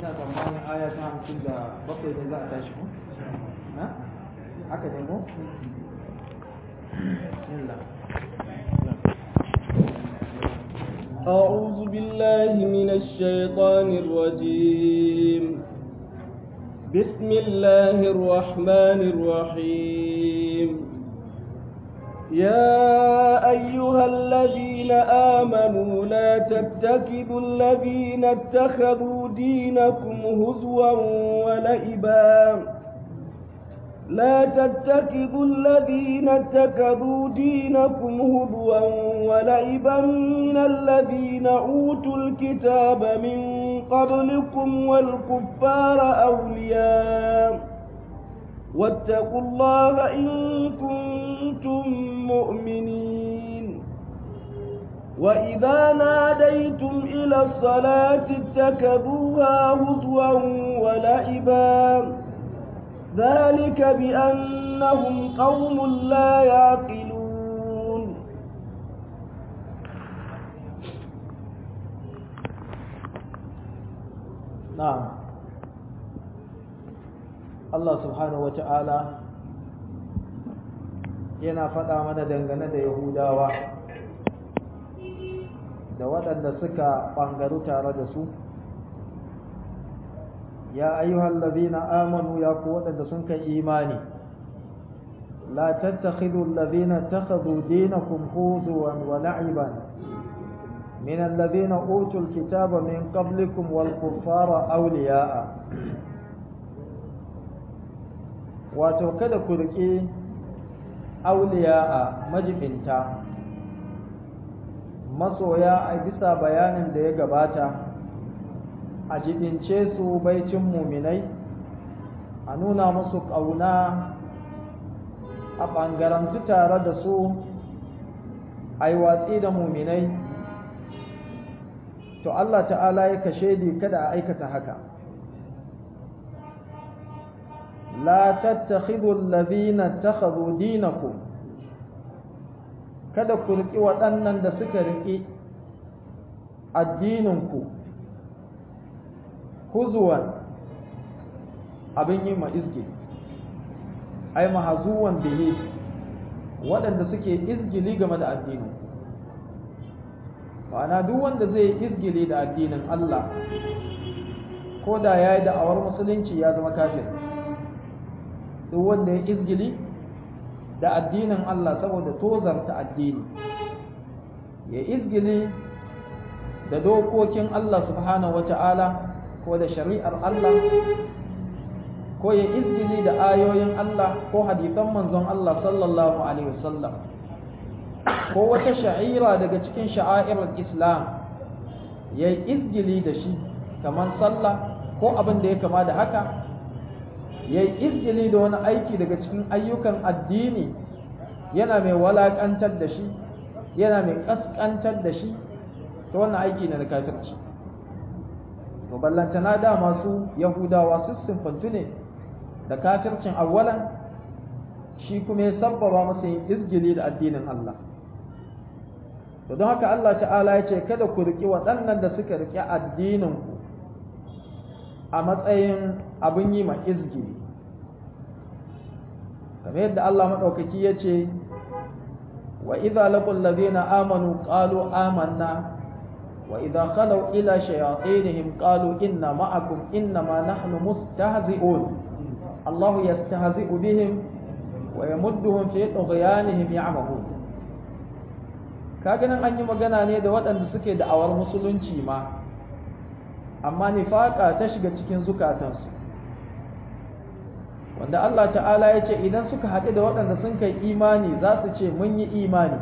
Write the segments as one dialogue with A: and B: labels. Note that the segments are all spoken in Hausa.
A: ina tsammanin aya ta hamsin da bakwai ne za a tashi ko ha haka ne ko bismillah
B: أعوذ بالله من الشيطان الرجيم بسم الله الرحمن الرحيم يا أيها الذين آمنوا لا تتكبوا الذين اتخذوا دينكم هزوا ولئبا لا تتخذوا الذين اتخذوا دينكم هزوا ولعبا من الذين أوتوا الكتاب من قبلكم والكفار أولياء واتقوا الله إن كنتم مؤمنين وإذا ناديتم إلى الصلاة اتخذوها هزوا ولعبا ذلك بأنهم قوم لا يعقلون
A: na'am Allah subhanahu wata'ala yana faɗa mana dangane da Yahudawa da waɗanda suka ɓangaru tare da su ya ayyuhal ladhina amanu ya ku waɗanda sun kai imani la tattakhidhu alladhina takhadhu dinakum huzuwan wa la'iban من الذين أوتوا الكتاب من قبلكم والكفار أولياء wato kada ku riƙe auliya'a majibinta masoya a bisa bayanin da ya gabata a jibince su baicin muminai a nuna musu ƙauna a ɓangarantu tare da su a yi watsi da muminai to Allah ta'ala ya kashe di kada a aikata haka la tattakhidhu alladhina takhadhu dinakum kada ku riki waɗannan da suka riki addininku huzuwan abin yi ma izgi ai mahazuwan bihi waɗanda suke izgili game da addinin ma'ana duk wanda zai yi izgili da addinin Allah ko da ya yi da'awar musulunci ya zama kafir duk wanda ya izgili da addinin Allah saboda tozarta addini ya izgili da dokokin Allah subhanahu wata'ala ko da shari'ar Allah ko ya izgili da ayoyin Allah ko hadisan manzon Allah sallallahu alaihi wasallam ko wata sha'ira daga cikin sha'airar islam ya yi izgili da shi kamar sallah ko abin da ya kama da haka ya yi izgili da wani aiki daga cikin ayyukan addini yana mai walakantar da shi yana mai kaskantar da shi ta wannan aiki na da kafirci to ballantana da masu yahudawa su simfantu ne da kafircin awwalan shi kuma ya sabbaba masa yin izgili da addinin Allah to don haka Allah ta'ala ya ce kada ku riƙi waɗannan da suka riƙi addininku a matsayin abin yi ma izgili kamar yadda Allah maɗaukaki ya ce wa idza laqul ladina amanu qalu amanna wa idza khalu ila shayatinihim qalu inna ma'akum innama nahnu mustahzi'un Allah yastahzi'u bihim wa yamudduhum fi tughyanihim ya'mahun kaga nan an yi magana ne da waɗanda suke da'awar musulunci ma amma nifaka ta shiga cikin zukatansu wanda Allah ta'ala ya ce idan suka haɗu da waɗanda sun kai imani za su ce mun yi imani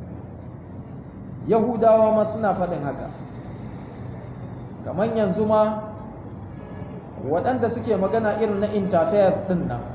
A: yahudawa ma suna faɗin haka kamar yanzu ma waɗanda suke magana irin na interface ɗin nan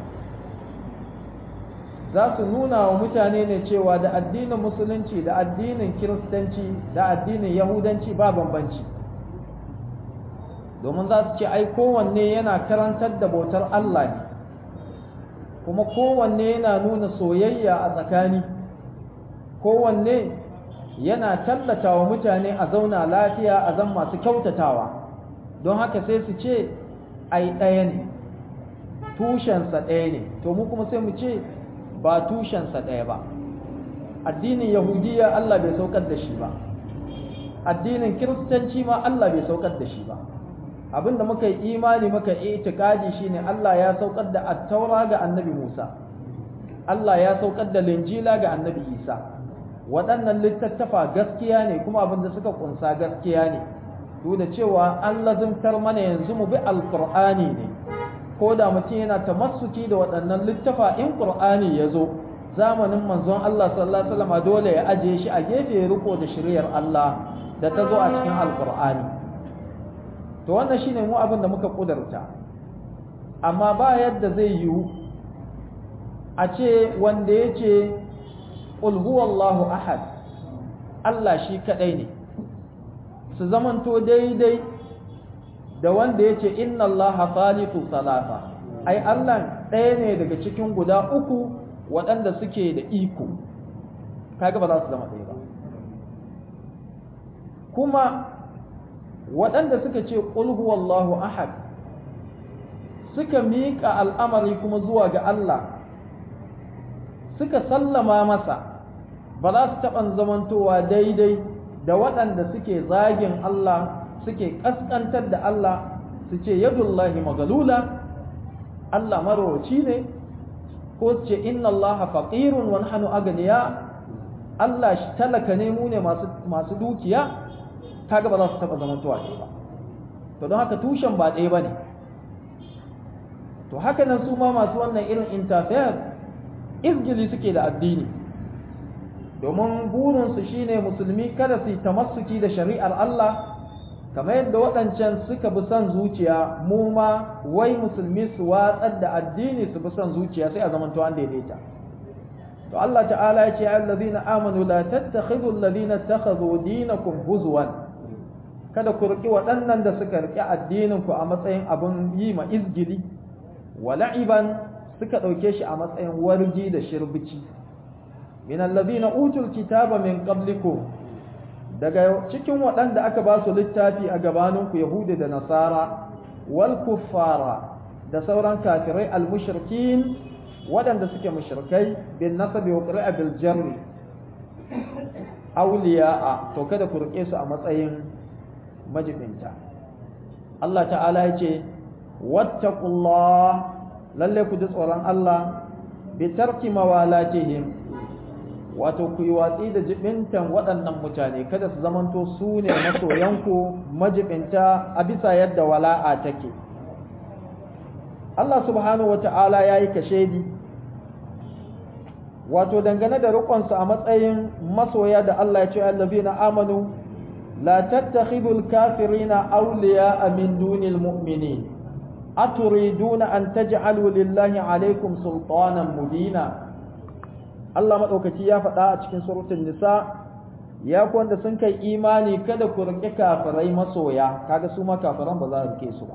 A: za su nuna wa mutane ne cewa da addinin musulunci da addinin kiristanci da addinin yahudanci ba bambanci domin za su ce ai kowanne yana karantar da bautar Allah ne kuma kowanne yana nuna soyayya a tsakani kowanne yana tallata wa mutane a zauna lafiya a zan masu kyautatawa don haka sai su ce ai ɗaya ne tushensa ɗaya ne to mu kuma sai mu ce ba tushensa ɗaya ba addinin yahudiya Allah bai saukar da shi ba addinin kiristanci ma Allah bai saukar da shi ba abinda muka yi imani muka yi itikadi shine Allah ya saukar da attaura ga annabi Musa Allah ya saukar da linjila ga annabi Isa waɗannan littattafa gaskiya ne kuma abinda suka kunsa gaskiya ne duk da cewa an lazimtar mana yanzu mu bi alqur'ani ne ko da mutum yana tamassuki da waɗannan littafa in qur'ani ya zo zamanin manzon Allah sallallahu alaihi wasallam dole ya ajiye shi a gefe ya riko da shiriyar Allah da ta zo a cikin alqur'ani to wannan shine mu abin da muka kudurta amma ba yadda zai yiwu a ce wanda ya ce qul huwallahu ahad Allah shi kadai ne su zamanto daidai da wanda ya ce inna allaha thalithu salasa ai Allah ɗaya ne daga cikin guda uku waɗanda suke da iko kaga ba za su zama ɗaya ba kuma waɗanda suka ce qul huwallahu ahad suka miƙa al'amari kuma zuwa ga Allah suka sallama masa ba za su taɓa zamantowa daidai da waɗanda suke zagin Allah suke ƙasƙantar da Allah su ce yadullahi magalula Allah marowaci ne ko su ce inna Allah faqirun wa nahnu aganiya Allah shi talaka ne mu ne masu dukiya kaga ba za su taɓa zamantowa ɗaya ba to don haka tushen ba ɗaya ba ne to haka nan su ma masu wannan irin interfere izgili suke da addini domin burinsu shine musulmi kada su yi tamassuki da shari'ar Allah kamar yadda waɗancan suka bi son zuciya mu ma wai musulmi su watsar da addini su bi son zuciya sai a zamanto an daidaita to Allah ta'ala ya ce ya allazina amanu la tattakhidhu allazina takhadhu dinakum huzwan kada ku riki waɗannan da suka riki addinin ku a matsayin abin yi ma izgili wa la'iban suka ɗauke shi a matsayin wargi da shirbici min allazina utul kitaba min qablikum daga cikin waɗanda aka ba su littafi a gabaninku yahudi da nasara wal kuffara da sauran kafirai al mushrikin waɗanda suke mushrikai bin nasabi wa qira'a bil jarri awliya'a to kada ku rike su a matsayin majibinta Allah ta'ala ya ce wattaqullah lalle ku ji tsoron Allah bi tarki mawalatihim wato ku yi watsi da jibintan waɗannan mutane kada su zamanto su ne masoyanku majibinta a bisa yadda wala'a take Allah subhanahu wata'ala ya yi kashedi wato dangane da riƙonsu a matsayin masoya da Allah ya ce allazina amanu la tattakhidul kafirina awliya'a min dunil mu'minin aturiduna an taj'alu lillahi alaykum sultanan mubina Allah maɗaukaci ya faɗa a cikin surutun nisa ya wanda sun kai imani kada ku riƙe kafirai masoya kaga su ma kafiran ba za a rike su ba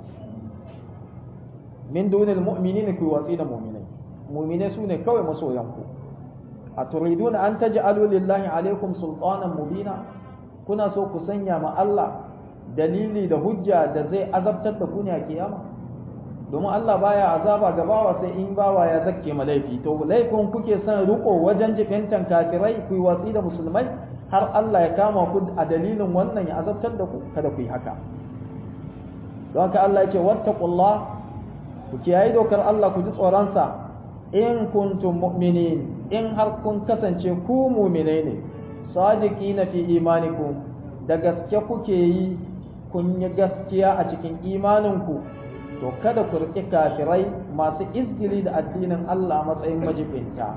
A: min dunil mu'minin ku watsi da mu'minai mu'minai su ne kawai masoyan ku a turiduna an taj'alu lillahi alaikum sultanan mubina kuna so ku sanya ma Allah dalili da hujja da zai azabtar da ku ne a kiyama domin Allah baya azaba ga bawa sai in bawa ya zakke ma laifi to laifin kuke son riko wajen jifintan kafirai ku yi watsi da musulmai har Allah ya kama ku a dalilin wannan ya azabtar da ku kada ku yi haka don haka Allah yake wattaqullah ku kiyaye dokar Allah ku ji tsoron sa in kuntum mu'minin in har kun kasance ku mu'minai ne sadiqina fi imanikum da gaske kuke yi kun yi gaskiya a cikin imaninku to kada ku riƙi kafirai masu izgili da addinin Allah matsayin majibinta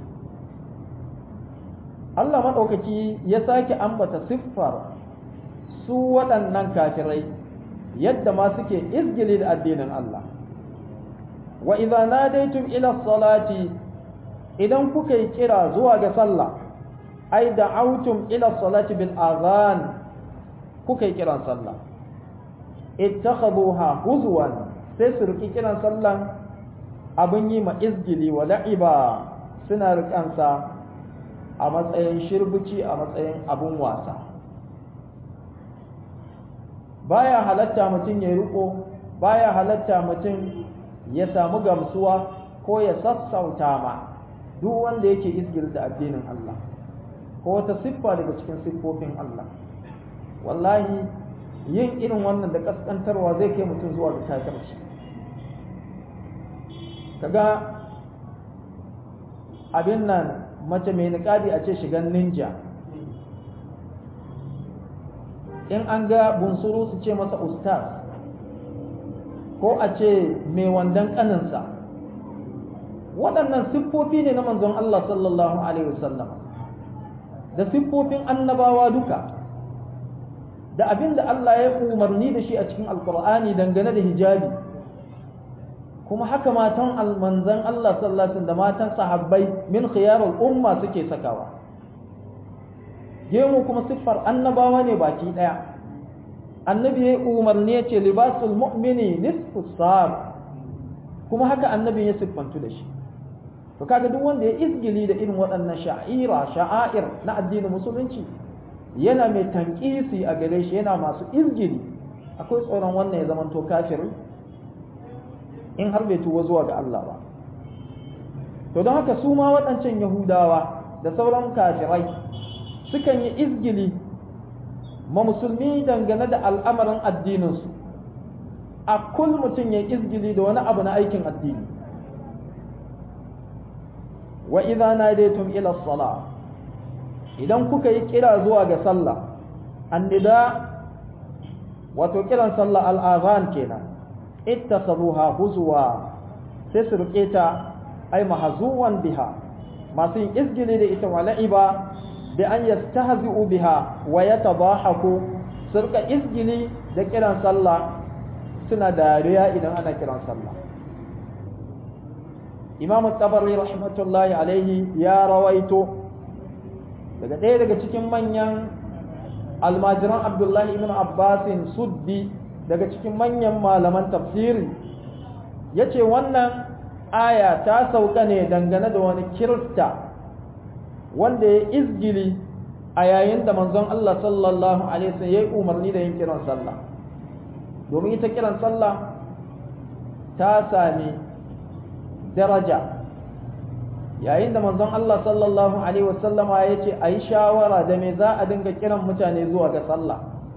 A: Allah maɗaukaki ya sake ambata siffar su waɗannan kafirai yadda ma suke izgili da addinin Allah wa idza nadaytum ila salati idan kuka yi kira zuwa ga sallah ai da'awtum ila salati bil azan kuka yi kiran sallah ittakhaduha huzwan sai su riki kiran sallan abin yi ma izgili wa la'iba suna rikansa a matsayin shirbici a matsayin abun wasa baya halatta mutum ya riko baya halatta mutum ya samu gamsuwa ko ya sassauta ma duk wanda yake izgil da addinin Allah ko wata siffa daga cikin siffofin Allah wallahi yin irin wannan da kaskantarwa zai kai mutum zuwa ga kafirci kaga abin nan mace mai niƙabi a ce shigan ninja in an ga bunsuru su ce masa ustaz ko a ce mai wandan ƙaninsa waɗannan siffofi ne na manzon Allah sallallahu Alaihi wasallam da siffofin annabawa duka da abin da Allah ya umarni da shi a cikin alkur'ani dangane da hijabi kuma haka matan almanzan Allah sallallahu da matan sahabbai min khiyarul umma suke sakawa gemu kuma siffar annabawa ne baki daya annabi ya umarni ya ce libasul mu'mini nisfu sar kuma haka annabi ya siffantu da shi to kaga duk wanda ya izgili da irin waɗannan sha'ira sha'air na addinin musulunci yana mai tankisi a gare shi yana masu izgili akwai tsoron wannan ya zamanto kafiri in har bai tuwo zuwa ga Allah ba to don haka su ma waɗancan yahudawa da sauran kafirai sukan yi izgili ma musulmi dangane da al'amarin addininsu a kul mutum ya izgili da wani abu na aikin addini wa idza nadaytum ila salah idan kuka yi kira zuwa ga sallah annida wato kiran sallah al'azan kenan ittasabuha huzwa sai su rike ta ai mahzuwan biha masu yin izgili da ita wala'iba bi an yastahzi'u biha wa yatabahaku surka izgili da kiran sallah suna dariya idan ana kiran sallah Imam Tabari rahmatullahi alaihi ya rawaito daga ɗaya daga cikin manyan almajiran Abdullahi ibn Abbasin Suddi daga cikin manyan malaman tafsiri yace wannan aya ta sauka ne dangane da wani kirista wanda ya izgili a yayin da manzon Allah sallallahu alaihi wasallam yayi umarni da yin kiran sallah domin ita kiran sallah ta sami daraja yayin da manzon Allah sallallahu alaihi wasallama ya ce a yi shawara da me za a dinga kiran mutane zuwa ga sallah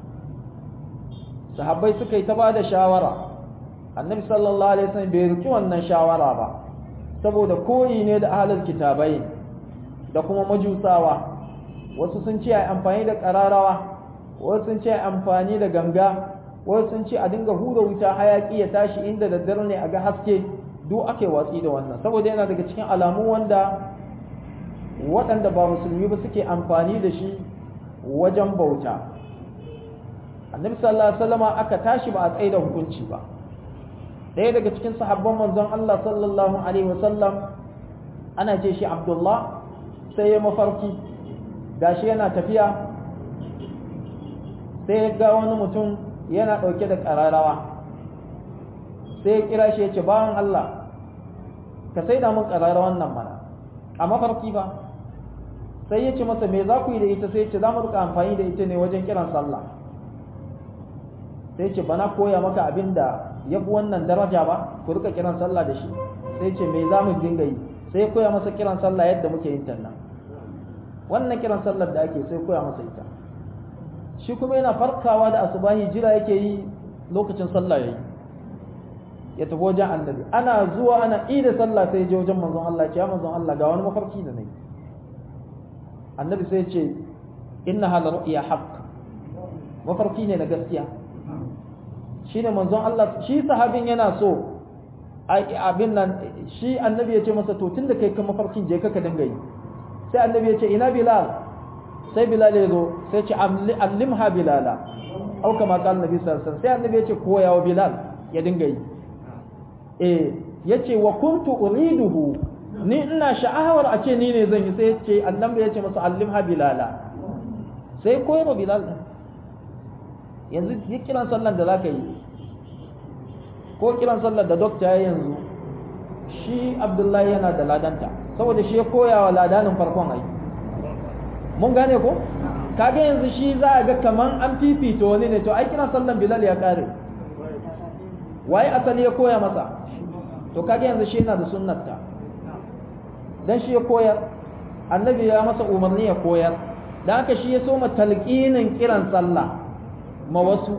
A: sahabbai suka yi ta ba da shawara annabi sallallahu alaihi wasallam bai riki wannan shawara ba saboda koyi ne da ahlul kitabai da kuma majusawa wasu sun ce ai amfani da kararawa wasu sun ce ai amfani da ganga wasu sun ce a dinga hura wuta hayaki ya tashi inda daddare ne a ga haske duk ake watsi da wannan saboda yana daga cikin alamu wanda waɗanda ba musulmi ba suke amfani da shi wajen bauta annabi sallallahu alaihi wasallama aka tashi ba a tsaye da hukunci ba ɗaya daga cikin sahabban manzon Allah sallallahu alaihi wasallam ana ce shi Abdullah sai ya mafarki gashi yana tafiya sai ya ga wani mutum yana ɗauke da ƙararrawa sai ya kira shi ya ce bawan Allah ka sai da mun ƙararrawan nan mana a mafarki ba sai ya ce masa me za ku yi da ita sai ya ce za mu rika amfani da ita ne wajen kiran sallah sai ce bana koya maka abin da ya fi wannan daraja ba ku rika kiran sallah da shi sai ce me za mu dinga yi sai koya masa kiran sallah yadda muke yin ta nan wannan kiran sallar da ake sai koya masa ita shi kuma yana farkawa da asubahi jira yake yi lokacin sallah yayi ya tafi wajen annabi ana zuwa ana ida sallah sai je wajen manzon Allah ya manzon Allah ga wani mafarki da nayi annabi sai ya ce inna hal ru'ya haqq mafarki ne na gaskiya shine manzon Allah shi sahabin yana so abin nan shi annabi ya ce masa to tunda kai kan mafarkin je ka ka dinga yi sai annabi ya ce ina bilal sai bilal ya zo sai ce allimha bilala au kama qala annabi sallallahu alaihi wasallam sai annabi ya ce koya wa bilal ya dinga yi eh yace wa kuntu uriduhu ni ina sha'awar a ce ni ne zan yi sai ya ce annabi ya ce masa allimha bilala sai koyar wa bilal yanzu yi kiran sallan da zaka yi ko kiran sallar da dokta ya yanzu shi abdullahi yana da ladanta saboda shi ya koya wa ladanin farkon ai mun gane ko kaga yanzu shi za a ga kaman an fifita wani ne to ai kiran sallan bilal ya kare waye asali ya koya masa to kaga yanzu shi yana da sunnarta dan shi ya koyar annabi ya masa umarni ya koyar dan haka shi ya so ma talqinin kiran sallah ma wasu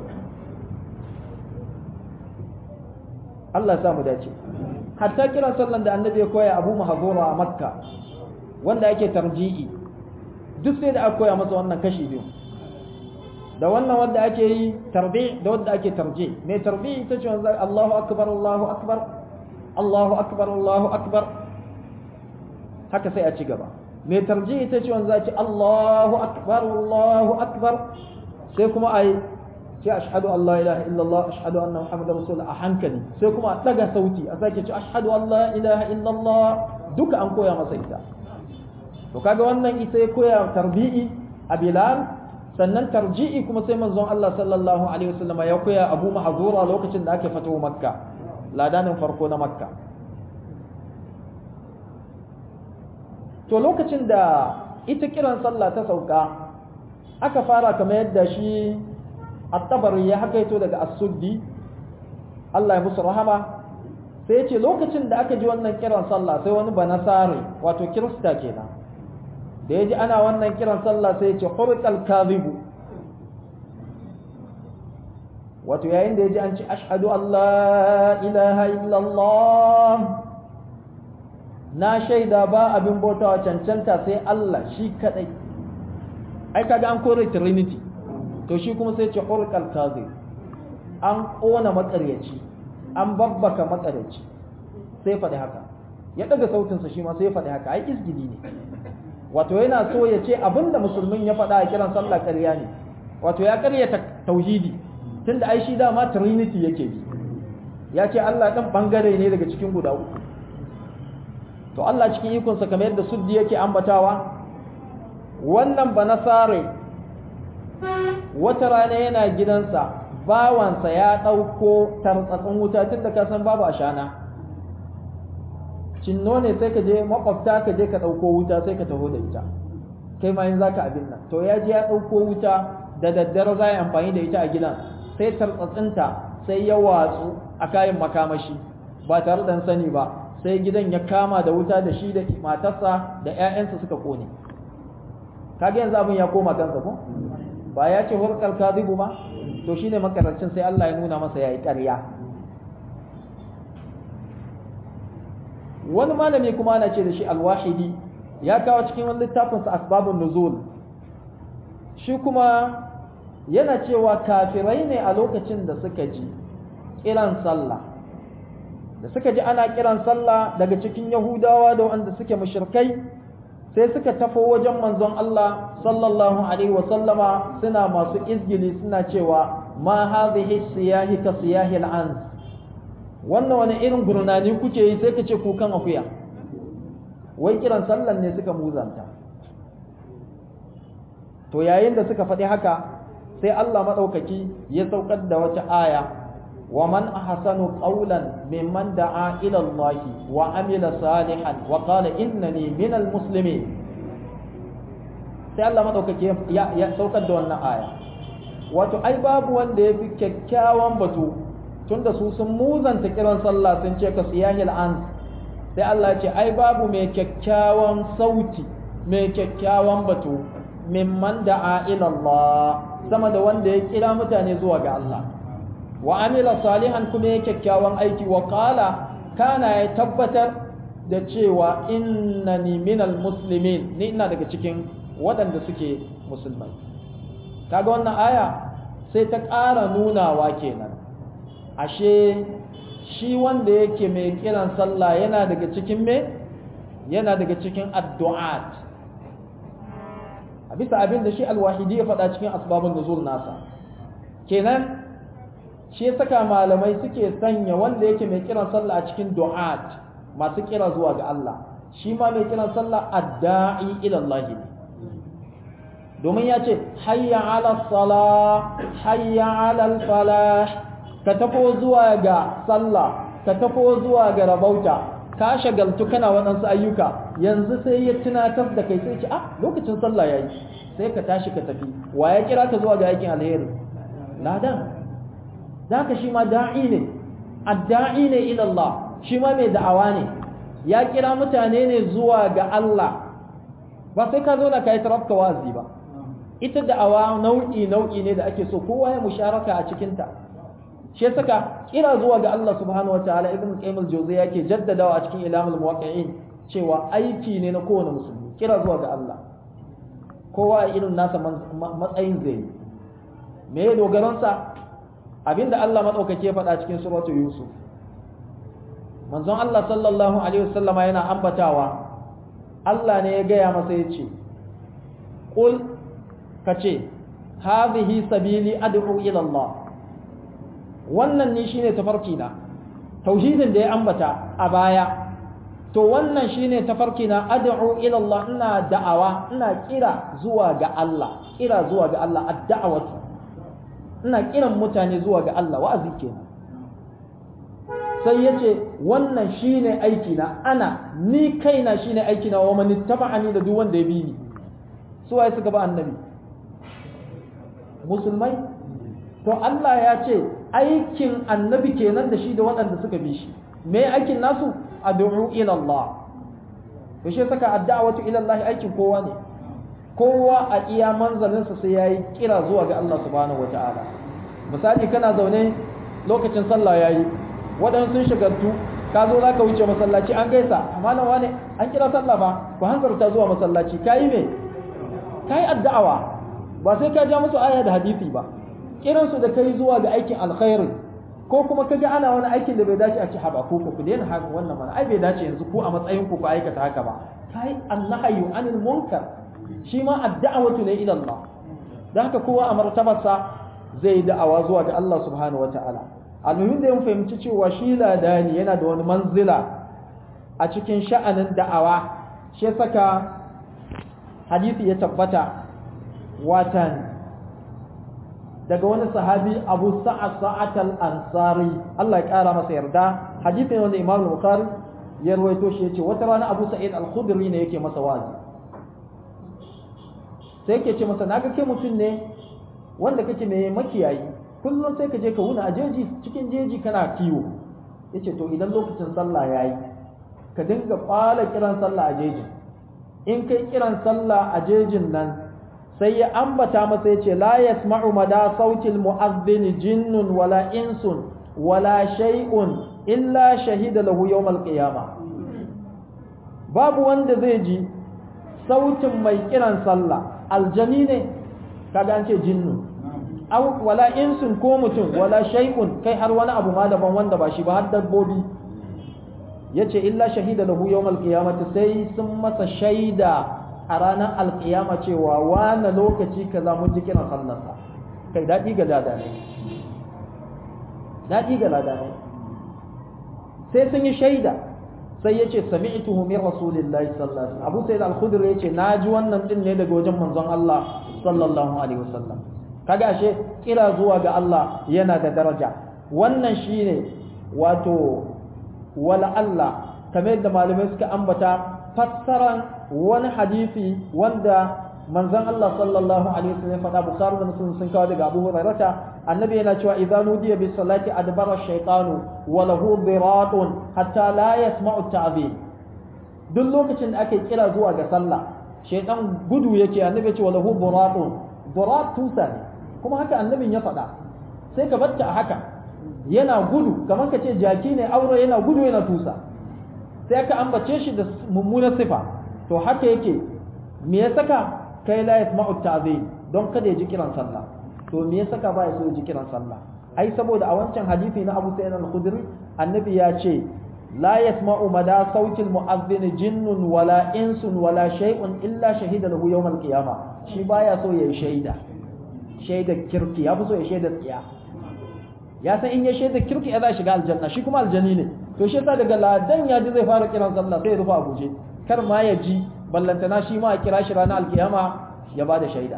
A: Allah ya sa mu dace hatta kiran sallan da annabi ya koya Abu Mahzura a Makka wanda yake tarji'i duk sai da aka koya masa wannan kashi biyu da wannan wanda ake yi tarbi da wanda ake tarji mai tarbi ita ce wanda Allahu akbar Allahu akbar Allahu akbar Allahu akbar haka sai a ci gaba mai tarji ita ce wanda ce Allahu akbar Allahu akbar sai kuma ai ce ashhadu an la ilaha illallah ashhadu anna muhammadar rasulullah a hankali sai kuma a daga sauti a sake ce ashhadu an la ilaha illallah duka an koya masa ita to kaga wannan ita ya koya tarbi'i a bilal sannan tarji'i kuma sai manzon Allah sallallahu alaihi wasallam ya koya Abu Mahzura lokacin da aka fito Makka ladanin farko na Makka to lokacin da ita kiran sallah ta sauka aka fara kamar yadda shi at-tabari ya hakaito daga as-suddi Allah ya musu rahama sai ya ce lokacin da aka ji wannan kiran sallah sai wani banasare wato kirista kenan da ya ji ana wannan kiran sallah sai ya ce hurqal kadhibu wato yayin da ya ji an ce ashhadu an la ilaha illallah na shaida ba abin bautawa cancanta sai Allah shi kadai ai kaga an kore trinity to shi kuma sai ce hurqal kadhib an kona makaryaci an babbaka makaryaci sai faɗi haka ya daga sautinsa shi ma sai faɗi haka ai izgidi ne wato yana so ya ce abinda musulmin ya faɗa a kiran sallah ƙarya ne wato ya ƙaryata tauhidi tunda ai shi dama trinity yake bi ya ce Allah ɗan ɓangare ne daga cikin guda uku to Allah cikin ikonsa kamar yadda suddi yake ambatawa wannan ba nasare wata rana yana gidansa bawansa ya ɗauko tartsatsin wuta tun da ka san babu ashana cinno ne sai ka je makwabta ka je ka ɗauko wuta sai ka taho da ita kai ma yin zaka abin nan to ya je ya ɗauko wuta da daddare za a yi amfani da ita a gidan sai tartsatsinta sai ya watsu a kayan makamashi ba tare da sani ba sai gidan ya kama da wuta da shi da matarsa da 'ya'yansa suka kone kaga yanzu abin ya koma kansa ko ba ya ce hurkar kazibu ba to shine makarancin sai Allah ya nuna masa yayi ƙarya wani malami kuma ana ce da shi alwahidi ya kawo cikin wani littafinsa asbabun nuzul shi kuma yana cewa kafirai ne a lokacin da suka ji kiran sallah da suka ji ana kiran sallah daga cikin yahudawa da wanda suke mushrikai sai suka tafo wajen manzon Allah sallallahu alaihi wa sallama suna masu izgili suna cewa ma hadhihi siyahi ka siyahi al'ans wannan wani irin gurnani kuke yi sai ka ce kukan akuya wai kiran sallan ne suka muzanta to yayin da suka faɗi haka sai Allah maɗaukaki ya saukar da wata aya wa man ahsanu qawlan mimman da'a ila Allah wa amila salihan wa qala innani minal muslimin sai Allah maɗaukaki ya, ya saukar da wannan aya wato ai babu wanda ya fi kyakkyawan batu tunda su sun muzanta kiran sallah sun ce ka siyahil an sai Allah ce ai babu mai kyakkyawan sauti mai kyakkyawan batu mimman da'a ila Allah sama da wanda ya kira mutane zuwa ga Allah wa amila salihan kuma ya kyakkyawan aiki wa qala kana ya tabbatar da cewa innani minal muslimin ni ina daga cikin waɗanda suke musulmai kaga wannan aya sai ta ƙara nunawa kenan ashe shi wanda yake mai kiran sallah yana daga cikin me yana daga cikin addu'at a bisa abin da shi alwahidi ya faɗa cikin asbabun nuzul nasa kenan shi saka malamai suke sanya wanda yake mai kiran sallah a cikin du'at masu kira zuwa ga Allah shi ma mai kiran sallah adda'i ila Allah ne domin ya ce hayya ala salah hayya ala falah ka tafo zuwa ga sallah ka tafo zuwa ga rabauta ka shagaltu kana waɗansu ayyuka yanzu sai ya tunatar da kai sai ce ah lokacin sallah yayi sai ka tashi ka tafi wa ya kira ka zuwa ga aikin alheri ladan zaka shi ma da'i ne adda'i ne ila Allah shi ma mai da'awa ne ya kira mutane ne zuwa ga Allah ba sai ka zo na kai tarafka wazi ba ita da'awa nau'i nau'i ne da ake so kowa ya musharaka a cikin ta shi saka kira zuwa ga Allah subhanahu wataala ibn qayyim al-jawziyya yake jaddadawa a cikin ilamul muwaqqi'in cewa aiki ne na kowane musulmi kira zuwa ga Allah kowa a irin nasa matsayin zai me ya dogaron sa abinda Allah madaukake faɗa cikin suratu yusuf manzon Allah sallallahu alaihi wasallama yana ambatawa Allah ne ya gaya masa yace qul kace hadhihi sabili ad'u ila Allah wannan ne shine tafarki na tauhidin da ya ambata a baya to wannan shine tafarki na ad'u ila Allah ina da'awa ina kira zuwa ga Allah kira zuwa ga Allah ad-da'watu ina kiran mutane zuwa ga Allah wa'azi kenan sai yace wannan shine aiki na ana ni kaina shine aiki na wa man ittaba'ani da duk wanda ya bi ni su waye suka ba annabi musulmai to Allah ya ce aikin annabi kenan da shi da waɗanda suka bi shi me aikin nasu ad'u ila Allah to shi saka ad'awatu ila Allah aikin kowa ne kowa a iya manzalinsa sai yayi kira zuwa ga Allah subhanahu wataala misali kana zaune lokacin sallah yayi waɗansu sun shigartu ka zo zaka wuce masallaci an gaisa amma nan wane an kira sallah ba ku hanzarta zuwa masallaci kayi me kayi addu'awa ba sai ka ja musu aya da hadisi ba kiransu da kai zuwa ga aikin alkhairi ko kuma kaga ana wani aikin da bai dace a ci haba ko ku daina haka wannan mana ai bai dace yanzu ku a matsayin ku ku aikata haka ba kai annahyu anil munkar shi ma ad'awatu ne ila Allah dan haka kowa a martabarsa zai da'awa zuwa ga Allah subhanahu wataala almuhim da mun fahimci cewa shi ladani yana da wani manzila a cikin sha'anin da'awa shi saka hadisi ya tabbata watan daga wani sahabi abu sa'ad sa'at al-ansari Allah ya kara masa yarda hadisin wanda Imam Bukhari ya rawaito shi yace wata rana Abu Sa'id al-Khudri ne yake masa wazi sai yake ce masa naga kai mutum ne wanda kake mai makiyayi kullum sai ka je ka wuna a jeji cikin jeji kana kiwo yace to idan lokacin sallah yayi ka dinga fara kiran sallah a jejin in kai kiran sallah a jejin nan sai ya ambata masa ya ce la yasma'u mada sautil mu'adhdhin jinnun wala insun wala shay'un illa shahida lahu yawmal qiyama babu wanda zai ji sautin mai kiran sallah aljani ne kaga an ce jinnu aw wala insun ko mutum wala shay'un kai har wani abu ma daban wanda ba shi ba har dabbobi yace illa shahida lahu yawmal qiyamati sai sun masa shaida a ranar alkiyama cewa wane lokaci ka za mun ji kiran sallarsa kai daɗi ga lada ne daɗi ga lada ne sai sun yi shaida sai ya ce sami'tuhu min rasulillahi sallallahu alaihi wasallam abu sayyid al-khudri ya ce na ji wannan din ne daga wajen manzon Allah sallallahu alaihi wasallam kaga ashe kira zuwa ga Allah yana da daraja wannan shine wato wala Allah kamar yadda malamai suka ambata fassaran wani hadisi wanda manzon Allah sallallahu alaihi wasallam faɗa Bukhari da Muslim sun kawo daga Abu Hurairah annabi yana cewa idza nudiya bis salati adbara ash-shaytanu wa lahu diratun hatta la yasma'u at-ta'zim duk lokacin da ake kira zuwa ga sallah shaytan gudu yake annabi ya ce wa lahu diratun dirat tusa ne kuma haka annabin ya faɗa sai ka batta a haka yana gudu kamar ka ce jaki ne aure yana gudu yana tusa sai ka ambace shi da mummunar sifa to haka yake me ya saka kai la yasma'u ta'zim don kada ya ji kiran sallah to me ya saka ba ya so ya ji kiran sallah ai saboda a wancan hadisi na Abu Sa'id al-Khudri annabi ya ce la yasma'u mada sautil mu'adhdhin jinnun wala insun wala shay'un illa shahida lahu yawm al-qiyamah shi baya so ya shaida shaida kirki ya fi so ya shaida tsiya ya san in ya shaida kirki ya za shiga aljanna shi kuma aljani ne to shi yasa daga ladan ya ji zai fara kiran sallah sai ya rufa abuje kar ma ya ji ballantana shi ma a kira shi ranar alkiyama ya bada shaida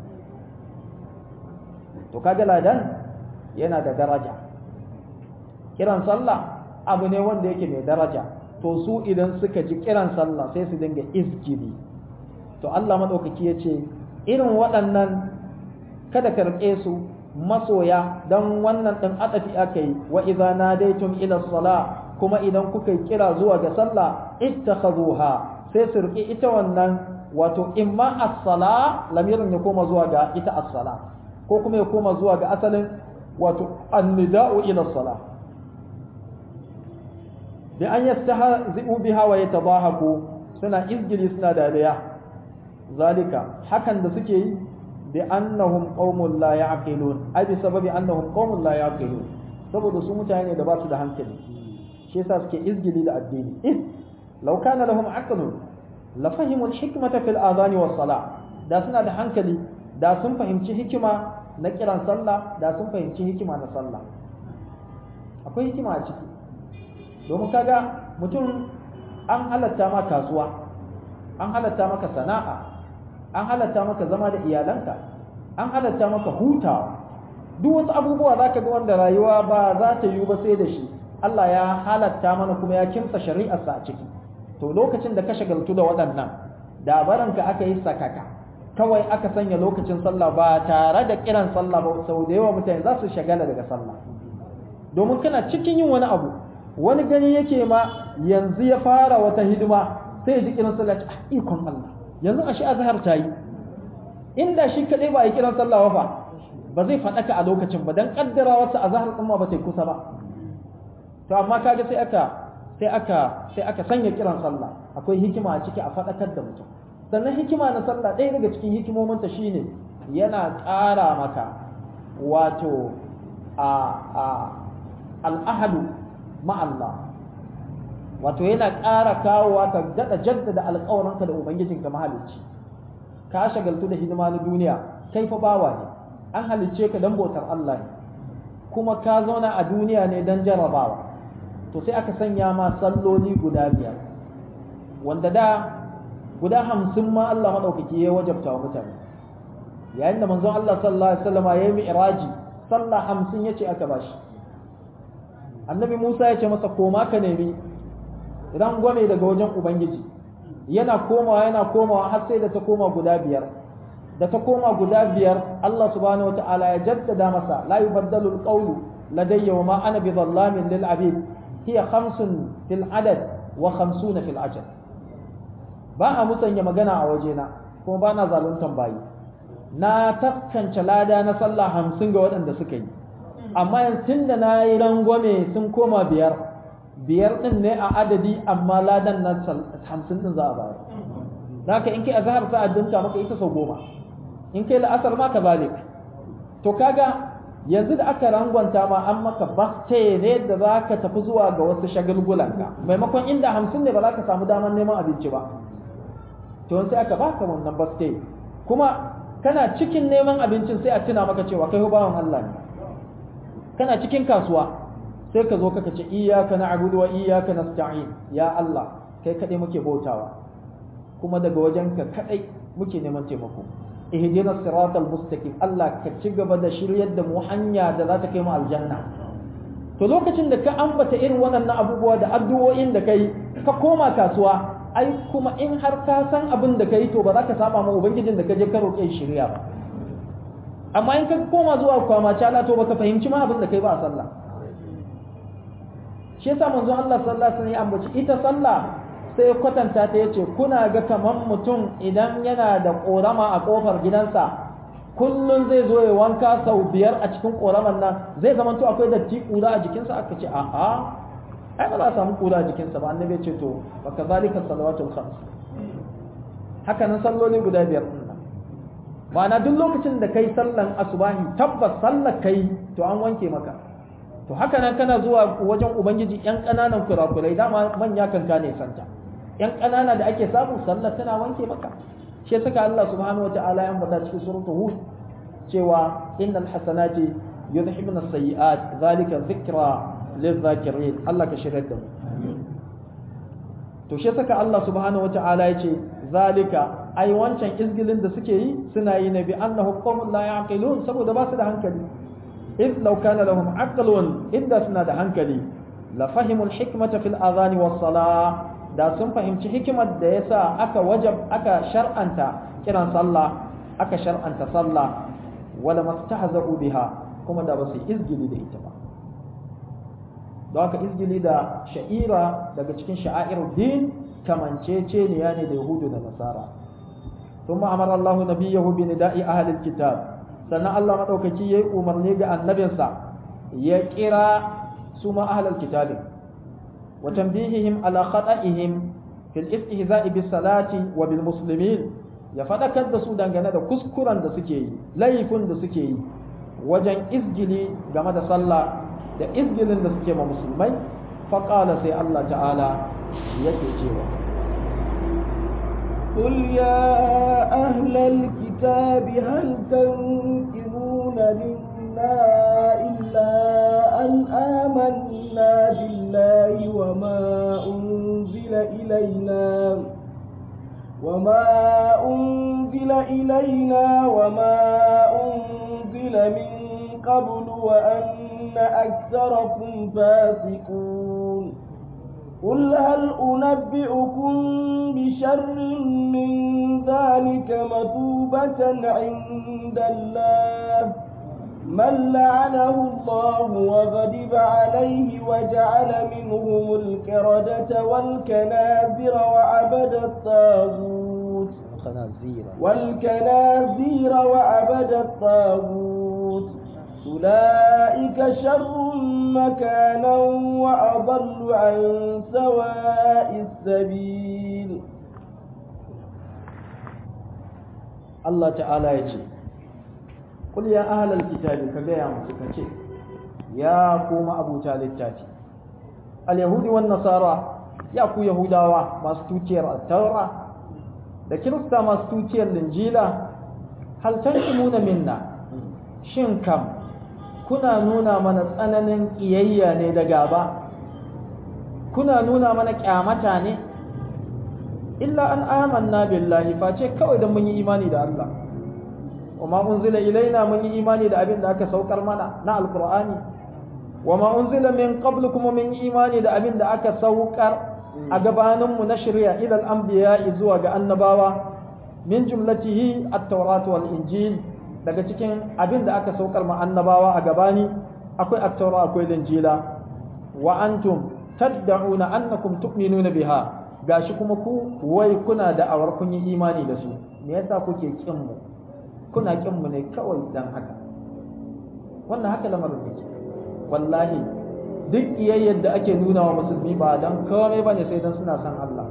A: to kaga ladan yana da daraja kiran sallah abu ne wanda yake mai daraja to su idan suka ji kiran sallah sai su dinga izgili to Allah madaukaki ya ce irin waɗannan kada karɓe su masoya don wannan ɗin adafi aka yi wa idza nadaitum ila sala kuma idan kuka kira zuwa ga sallah ittakhazuha sai su riƙe ita wannan wato imma as-sala lamirin ya koma zuwa ga ita as-sala ko kuma ya koma zuwa ga asalin wato an-nida'u ila sala bi an yastahzi'u biha wa yatadahaku suna izgili suna dariya zalika hakan da suke yi bi annahum qaumun la ya'qilun ai bi sababi annahum qaumun la ya'qilun saboda su mutane da ba su da hankali shi yasa suke izgili da addini id law kana lahum aqlun la fahimu al-hikmata fil adhan was salah da suna da hankali da sun fahimci hikima na kiran sallah da sun fahimci hikima na sallah akwai hikima a ciki domin kaga mutum an halatta ma kasuwa an halatta maka sana'a an halatta maka zama da iyalanka an halatta maka hutawa duk wasu abubuwa za ka ga wanda rayuwa ba za ta yiwu ba sai da shi Allah ya halatta mana kuma ya kimsa shari'arsa a ciki to lokacin da ka shagaltu da waɗannan da baranka aka yi sakaka kawai aka sanya lokacin sallah ba tare da kiran sallah ba sau da yawa mutane za su shagala daga sallah domin kana cikin yin wani abu wani gani yake ma yanzu ya fara wata hidima sai ya ji kiran sallah ah ikon Allah yanzu a shi azhar ta yi inda shi kadai ba a yi kiran sallah fa ba zai faɗaka a lokacin ba dan kaddara wasu azhar din ma ba ta kusa ba to amma kaga sai aka sai aka sai aka sanya kiran sallah akwai hikima a ciki a faɗakar da mutum sannan hikima na sallah ɗaya daga cikin hikimominta shine yana ƙara maka wato a a al'ahadu ma'allah wato yana ƙara kawowa ka daɗa jaddada alƙawarinka da ubangijinka mahalicci ka shagaltu da hidima na duniya kai fa bawa ne an halicce ka don bautar Allah ne kuma ka zauna a duniya ne don jarabawa to sai aka sanya ma salloli guda biyar wanda da guda hamsin ma Allah maɗaukaki ya wajabta wa mutane yayin da manzon Allah sallallahu alaihi wasallam ya yi mi'raji sallah hamsin yace aka bashi annabi Musa ya ce masa koma ka nemi rangwame daga wajen ubangiji yana komawa yana komawa har sai da ta koma guda biyar da ta koma guda biyar Allah subhanahu wata'ala ya jaddada masa la yubaddalu alqawlu ladayya wa ma ana bi dhallamin lil abid hiya khamsun fil adad wa khamsuna fil ajal ba a musanya magana a wajena kuma ba na zaluntan bayi na taskance lada na sallah hamsin ga waɗanda suka yi amma yanzu da na yi rangwame sun koma biyar biyar ɗin ne a adadi amma ladan na hamsin ɗin za a bayar za ka in kai a zahar sa addinta maka ita sau goma in kai la'asar ma ka zalik to kaga yanzu da aka rangwanta ma an maka baste ne da za ka tafi zuwa ga wasu shagulgulanka maimakon inda hamsin ne ba za ka samu damar neman abinci ba to sai aka baka wannan baste kuma kana cikin neman abincin sai a tuna maka cewa kai bawan Allah ne kana cikin kasuwa sai ka zo kaka ce iyyaka na'budu wa iyyaka nasta'in ya Allah kai kadai muke bautawa kuma daga wajenka kadai muke neman taimako ihdinas siratal mustaqim Allah ka ci gaba da shiryar da mu hanya da za ta kai mu aljanna to lokacin da ka ambata irin waɗannan abubuwa da addu'o'in da kai ka koma kasuwa ai kuma in har ka san abin da kai to ba za ka saba ma ubangijin da ka je ka roƙe shirya ba amma in ka koma zuwa kwama cala to baka fahimci ma abin da kai ba a sallah shi yasa manzon Allah sallallahu alaihi wasallam ya ambaci ita sallah sai ya kwatanta ta yace kuna ga kaman mutum idan yana da korama a kofar gidansa kullun zai zo ya wanka sau biyar a cikin koraman nan zai zama to akwai datti kura a jikinsa aka ce a'a ai ba za a samu kura a jikinsa ba annabi ya ce to wa kazalika salawatul khams haka nan salloli guda biyar din nan ma'ana duk lokacin da kai sallan asubahi tabbas sallar kai to an wanke maka to haka nan kana zuwa wajen ubangiji yan ƙananan kurakurai dama manya kan ka ne santa yan ƙanana da ake samu sallar tana wanke maka shi saka Allah subhanahu wataala ya ambata cikin suratul hud cewa innal hasanati yudhibuna as-sayyi'at zalika dhikra lidh-dhakirin Allah ka shirya da mu to shi saka Allah subhanahu wataala ya ce zalika ai wancan izgilin da suke yi suna yi ne bi annahu qawmun la yaqilun saboda ba su da hankali إذ لو كان لهم عقل إذا سنة هنكلي la fahimul hikmata fil adhani was sala da sun fahimci hikimar da yasa aka wajab aka shar'anta kiran sallah aka shar'anta sallah wala mastahza'u biha kuma da basu izgili da ita ba don haka izgili da sha'ira daga cikin sha'airud din kamanceceniya ne da yahudu da nasara ثم أمر الله نبيه بنداء أهل الكتاب سنة الله مدوكي يي أمرني بأنبنسا يكرا سما أهل الكتاب وتنبيههم على خطئهم في الاستهزاء بالصلاة وبالمسلمين ya faɗakar da su dangane da kuskuren da suke yi laifin da suke yi wajen izgili game da sallah da izgilin da suke ma musulmai faƙala sai Allah ta'ala yake cewa
B: قل يا أهل الكتاب هل تنكرون منا إلا أن آمنا بالله وما أنزل إلينا وما أنزل إلينا وما أنزل من قبل وأن أكثركم فاسقون قل هل أنبئكم بشر من ذلك مثوبة عند الله من لعنه الله وغضب عليه وجعل منهم الكردة والكنازر وعبد الطاغوت والكنازير وعبد الطاغوت أولئك شر مكانا وأضل عن سواء السبيل
A: الله تعالى يجي قل يا أهل الكتاب كجايا مسكتي يا قوم أبو تالتاتي اليهود والنصارى يا كو يهوداوا ما ستوتير التوراة da kirista masu tuciyar linjila hal tanqimuna minna shin kam kuna nuna mana tsananin ƙiyayya ne da gaba kuna nuna mana ƙyamata ne illa an amanna billahi face kawai don mun yi imani da Allah wa ma unzila ilaina mun yi imani da abin da aka saukar mana na alqur'ani wa ma unzila min qablu kuma mun yi imani da abin da aka saukar a gabaninmu na shari'a ila al-anbiya zuwa ga annabawa min jumlatihi at-taurat wal injil daga cikin abin da aka saukar ma annabawa a gabani akwai at-taura akwai linjila wa antum tad'una annakum tu'minuna biha gashi kuma ku wai kuna da awar kun yi imani da su me yasa kuke kin mu kuna kin mu ne kawai dan haka wannan haka lamarin yake wallahi duk iyayyar da ake nuna wa musulmi ba dan komai bane sai dan suna san Allah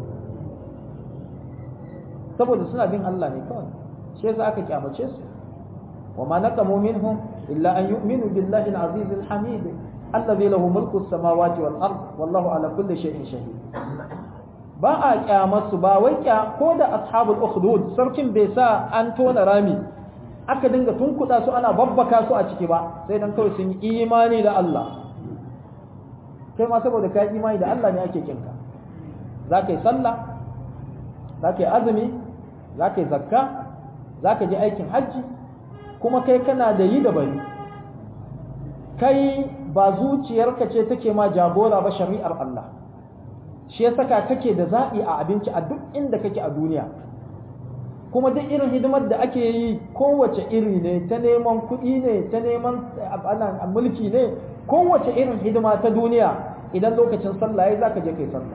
A: saboda suna bin Allah ne kawai shi yasa aka kyamace su وما نقموا منهم إلا أن يؤمنوا بالله العزيز الحميد الذي له ملك السماوات والأرض والله على كل شيء شهيد ba a kyamarsu ba wai kya ko da ashabul ukhdud sarkin bai sa an tona rami aka dinga tunkuda su ana babbaka su a ciki ba sai dan kawai sun yi imani da Allah kai ma saboda ka imani da Allah ne ake kinka za ka yi sallah za ka yi azumi za ka yi zakka za ka je aikin hajji kuma kai kana da yi da bari kai ba zuciyarka ce take ma jagora ba shari'ar Allah shi ya saka kake da zaɓi a abinci a duk inda kake a duniya kuma duk irin hidimar da ake yi kowace iri ne ta neman kuɗi ne ta neman mulki ne kowace irin hidima ta duniya idan lokacin sallah ya za ka je kai sallah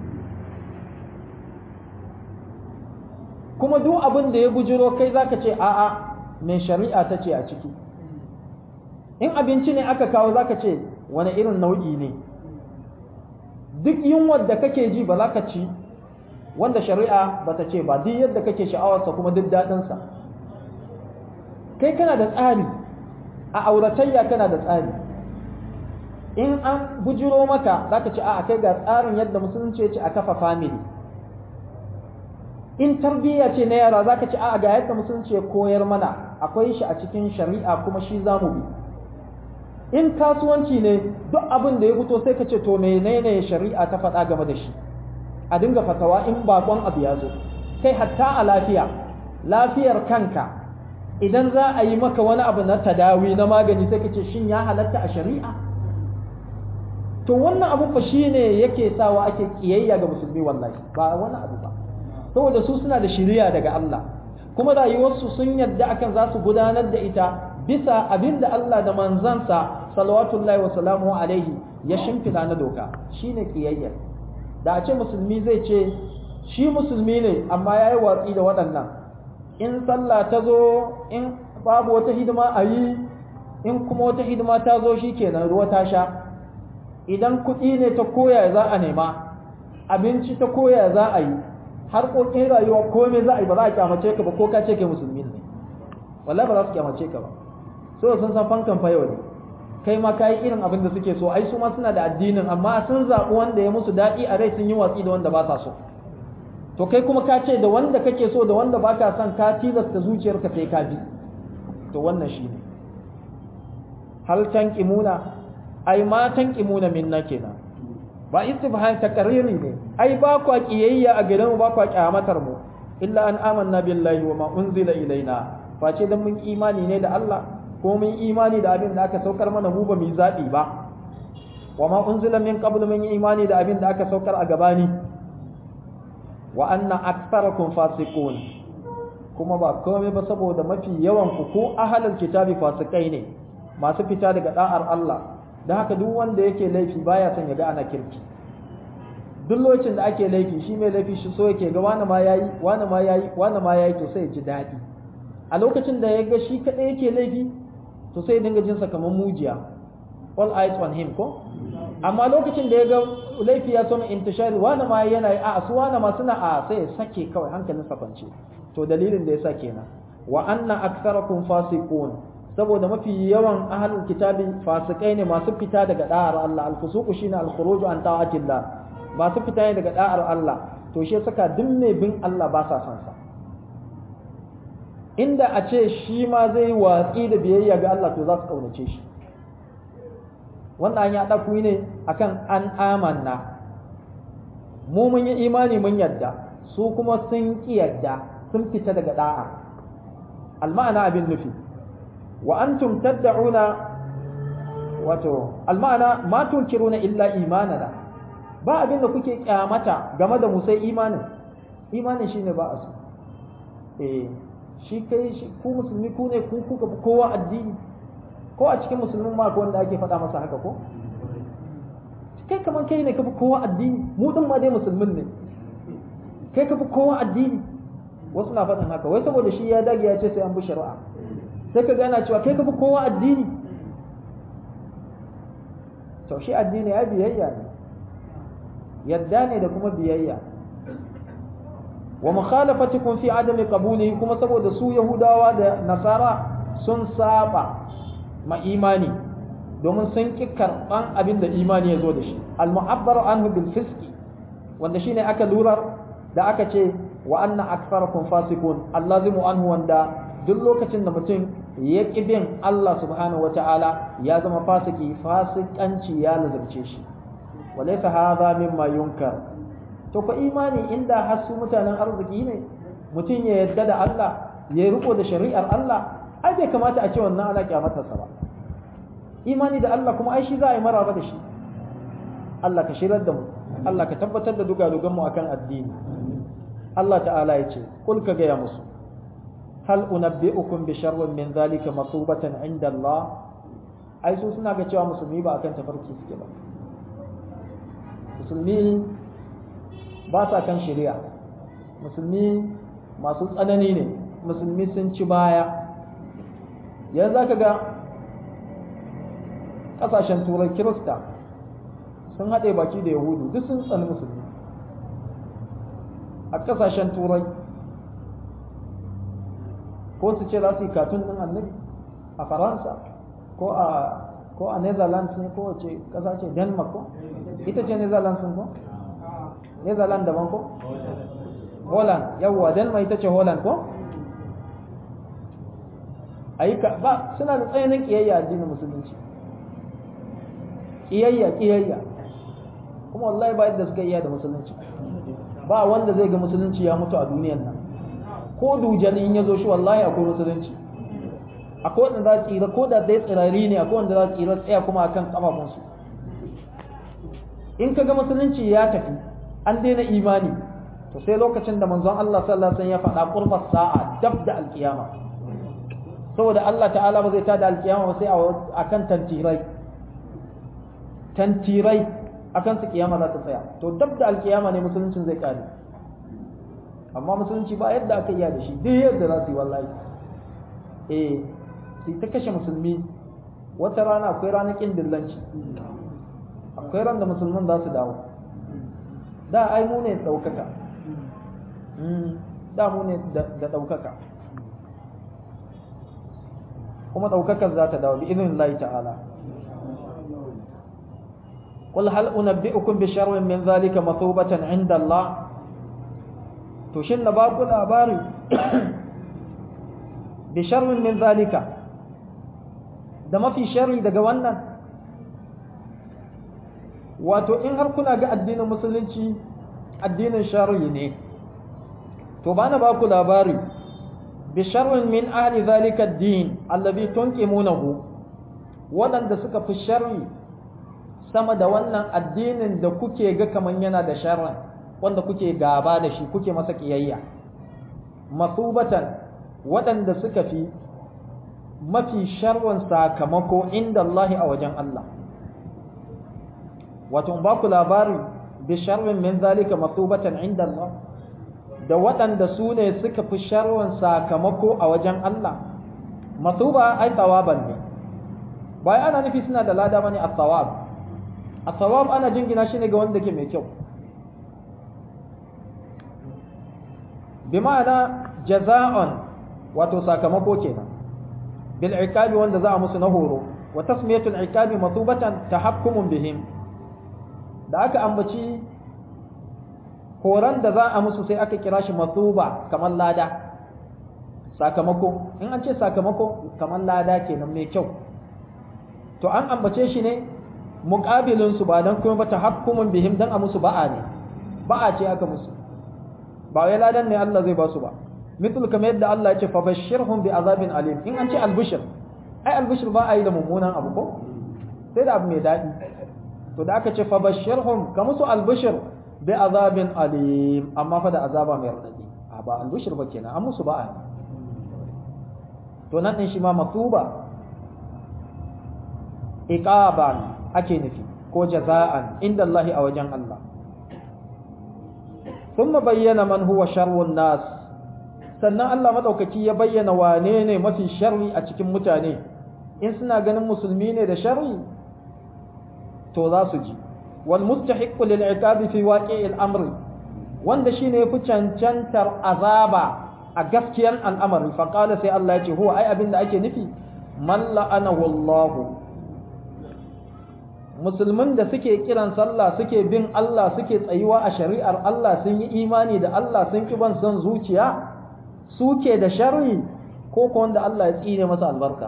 A: kuma duk abin da ya bujiro kai za ka ce a'a mai shari'a ta ce a ciki in abinci ne aka kawo za ka ce wani irin nau'i ne duk yunwar da kake ji ba za ka ci wanda shari'a ba ta ce ba duk yadda kake sha'awarsa kuma duk daɗinsa kai kana da tsari a auratayya kana da tsari in an bujiro maka za ka ce a kai ga tsarin yadda musulunci ya ce a kafa family in tarbiyya ce na yara za ka ce a ga yadda musulunci ya koyar mana akwai shi a cikin shari'a kuma shi za mu bi in kasuwanci ne duk abin da ya fito sai ka ce to menene shari'a ta faɗa game da shi a dinga fatawa in bakon abu ya zo kai hatta a lafiya lafiyar kanka idan za a yi maka wani abu na tadawi na magani sai ka ce shin ya halatta a shari'a to wannan abu fa shine yake sawa ake kiyayya ga musulmi wallahi ba wani abu ba saboda su suna da shiriya daga Allah kuma rayuwarsu sun yadda akan za su gudanar da ita bisa abin da Allah da manzansa salawatullahi wa salamu alaihi ya shimfida na doka shine kiyayya da a ce musulmi zai ce shi musulmi ne amma ya yi watsi da waɗannan in sallah ta zo in babu wata hidima a yi in kuma wata hidima ta zo shi kenan ruwa ta sha idan kuɗi ne ta koya za a nema abinci ta koya za a yi harkokin rayuwa komai za a yi ba za a kyamace ka ba ko ka ce kai musulmi ne wallahi ba za su kyamace ka ba so sun san fankan fa yau ne kai ma kai irin abin da suke so ai su ma suna da addinin amma sun zaɓi wanda ya musu daɗi a rai sun yi watsi da wanda ba sa so to kai kuma ka ce da wanda kake so da wanda baka son ka tilasta zuciyarka sai ka bi to wannan shine hal tanqimuna ai ma tanqimuna minna kenan ba istifham takarriri ne ai ba kwa kiyayya a gidan mu ba kwa kyamatar mu illa an amanna billahi wa ma unzila ilaina face dan mun imani ne da Allah ko mun imani da abin da aka saukar mana mu ba mu zabi ba wa ma unzila min qabl mun imani da abin da aka saukar a gabani wa anna aktsarakum fasiqun kuma ba komai ba saboda mafi yawan ku ko ahlul kitabi fasikai ne masu fita daga da'ar Allah da haka duk wanda yake laifi baya son ya ga ana kirki duk lokacin da ake laifi shi mai laifi shi so yake ga wani ma yayi wani ma yayi wani ma yayi to sai ya ji daɗi a lokacin da ya ga shi kadai yake laifi to sai ya dinga jin sa kamar mujiya all eyes on him ko amma lokacin da ya ga laifi ya so intishari wani ma yana a su wani ma suna a sai ya sake kawai hankalin sa kwance to dalilin da yasa kenan wa anna aktharakum fasiqun saboda mafi yawan ahlul kitabi fasikai ne masu fita daga da'ar Allah al-fusuq shine al-khuruj an ta'atillah masu fita ne daga da'ar Allah to shi saka duk mai bin Allah ba sa son sa inda a ce shi ma zai watsi da biyayya ga Allah to za su kaunace shi wannan ya ɗaku ne akan an amanna mu mun yi imani mun yadda su kuma sun ƙi yadda sun fita daga da'a al-ma'ana abin nufi wa antum tad'una wato almana ma tunkiruna illa imanana ba abin da kuke kyamata game da mu sai imanin imanin shine ba a so eh shi kai shi ku musulmi ku ne ku kuka kowa addini ko a cikin musulmin ma ko wanda ake faɗa masa haka ko kai kaman kai ne kafi kowa addini mu din ma dai musulmin ne kai kafi kowa addini wasu na faɗin haka wai saboda shi ya dage ya ce sai an bi shari'a sai ka gana cewa kai ka fi kowa addini to shi addini ya biyayya ne yadda ne da kuma biyayya wa mukhalafatikum fi adami qabulihi kuma saboda su yahudawa da nasara sun saba ma imani domin sun ki karban abin da imani ya zo da shi al mu'abbaru anhu bil fisqi wanda shine aka lurar da aka ce wa anna aktharakum fasiqun allazimu anhu wanda duk lokacin da mutum ya ƙi bin Allah subhanahu wa ta'ala ya zama fasiki fasikanci ya lazarce shi walaisa hadha mimma yunkar to fa imani inda har su mutanen arziki ne mutum ya yadda da Allah ya riko da shari'ar Allah ai bai kamata a ce wannan ana kyamatarsa ba imani da Allah kuma ai shi za a yi maraba da shi Allah ka shirar da mu Allah ka tabbatar da dugadugan mu akan addini Allah ta'ala ya ce kul ka gaya musu hal unabbi'ukum bi sharrin min zalika masubatan inda Allah ai su suna ga cewa musulmi ba akan tafarki suke ba musulmi ba sa kan shari'a musulmi masu tsanani ne musulmi sun ci baya yanzu zaka ga kasashen turai kirista sun haɗe baki da yahudu duk sun tsani musulmi a kasashen turai ko su ce za su yi katun ɗin annabi a faransa ko a ko a netherlands ne ko wace ƙasa ce denmark ko ita ce netherlands ko netherlands daban ko holland yawwa denmark ita ce holland ko ayyuka ba suna da tsayanin kiyayya addinin musulunci kiyayya kiyayya kuma wallahi ba yadda suka iya da musulunci ba wanda zai ga musulunci ya mutu a duniyar nan ko dujan in ya zo shi wallahi akwai musulunci akwai wanda za tsira ko da dai tsirari ne akwai wanda za tsira tsaya kuma akan kafafunsu in kaga musulunci ya tafi an daina imani to sai lokacin da manzon Allah sallallahu alaihi wasallam ya faɗa qurba sa'a dab da alkiyama saboda Allah ta'ala ba zai tada alkiyama ba sai akan tantirai tantirai akan su kiyama za ta tsaya to dab da alkiyama ne musuluncin zai kare amma musulunci ba yadda aka iya da shi duk yadda za su yi wallahi eh sai ta kashe musulmi wata rana akwai ranakin dillanci akwai ran da musulman za su dawo da ai mu ne ɗaukaka da mu ne da ɗaukaka kuma ɗaukakar za ta dawo bi izinin Allah ta'ala قل هل أنبئكم بشر من ذلك مثوبة عند الله تشن باكو لاباري بشر من ذلك da mafi sharri daga wannan wato in har kuna ga addinin musulunci addinin sharri ne to bana ba ku labari bi sharrin min ahli zalika ad-din allazi tunqimunahu wadanda suka fi sharri sama da wannan addinin da kuke ga kaman yana da sharrin wanda kuke gaba da shi kuke masa kiyayya masubatan wadanda suka fi mafi sharrin sakamako inda Allah a wajen Allah wato ba ku labari bi sharrin min zalika masubatan inda Allah da waɗanda su ne suka fi sharrin sakamako a wajen Allah masuba ai tawaban ne bai ana nufi suna da lada bane at-tawab at-tawab ana jingina shi ne ga wanda ke mai kyau bi ma'ana jaza'an wato sakamako kenan bil iqabi wanda za a musu na horo wa tasmiyatul iqabi masubatan tahakkumun bihim da aka ambaci horon da za a musu sai aka kira shi masuba kamar lada sakamako in an ce sakamako kamar lada kenan mai kyau to an ambace shi ne muƙabilin su ba dan kuma ba tahakkumun bihim dan a musu ba'a ne ba'a ce aka musu ba wai ladan ne Allah zai ba su ba mithul kamar yadda Allah ya ce fa bashirhum bi azabin alim in an ce albishir ai albishir ba a yi da mummunan abu ko sai da abu mai daɗi to da aka ce fa bashirhum ka musu albishir bi azabin alim amma fa da azaba mai radadi a ba albishir ba kenan an musu ba'a ne to nan din shi ma matuba iqaban ake nufi ko jaza'an inda Allah a wajen Allah ثم بين من هو شر الناس sannan Allah madaukaki ya bayyana wane ne mafi sharri a cikin mutane in suna ganin musulmi ne da sharri to za su ji wal mustahiq lil iqab fi waqi' al amr wanda shine yafi cancantar azaba a gaskiyar al'amari fa qala sai Allah ya ce huwa ai abinda ake nufi man la'anahu Allah musulmin da suke kiran sallah suke bin Allah suke tsayuwa a shari'ar Allah sun yi imani da Allah sun ki ban son zuciya suke da sharri ko ko wanda Allah ya tsine masa albarka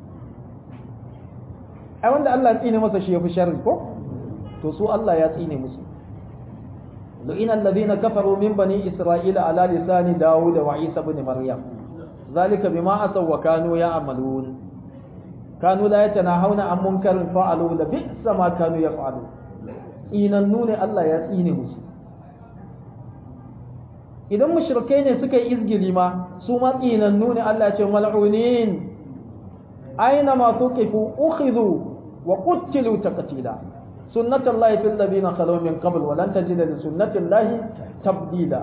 A: ai wanda Allah ya tsine masa shi yafi sharri ko to su Allah ya tsine musu lu'ina alladhina kafaru min bani isra'ila ala lisani daud wa isa ibn maryam zalika bima asaw wa kanu ya'malun kanu la yatanahawna an munkarin fa'alu la bi'sa ma kanu yaf'alu inannu ne Allah ya tsine musu idan mushrikai ne suka yi izgili ma su ma tsinannu ne Allah ya ce mal'unin aina ma tuqifu ukhidhu wa qutilu taqtila sunnatullahi fil ladina khalu min qabl wa lan tajida li sunnatillahi tabdila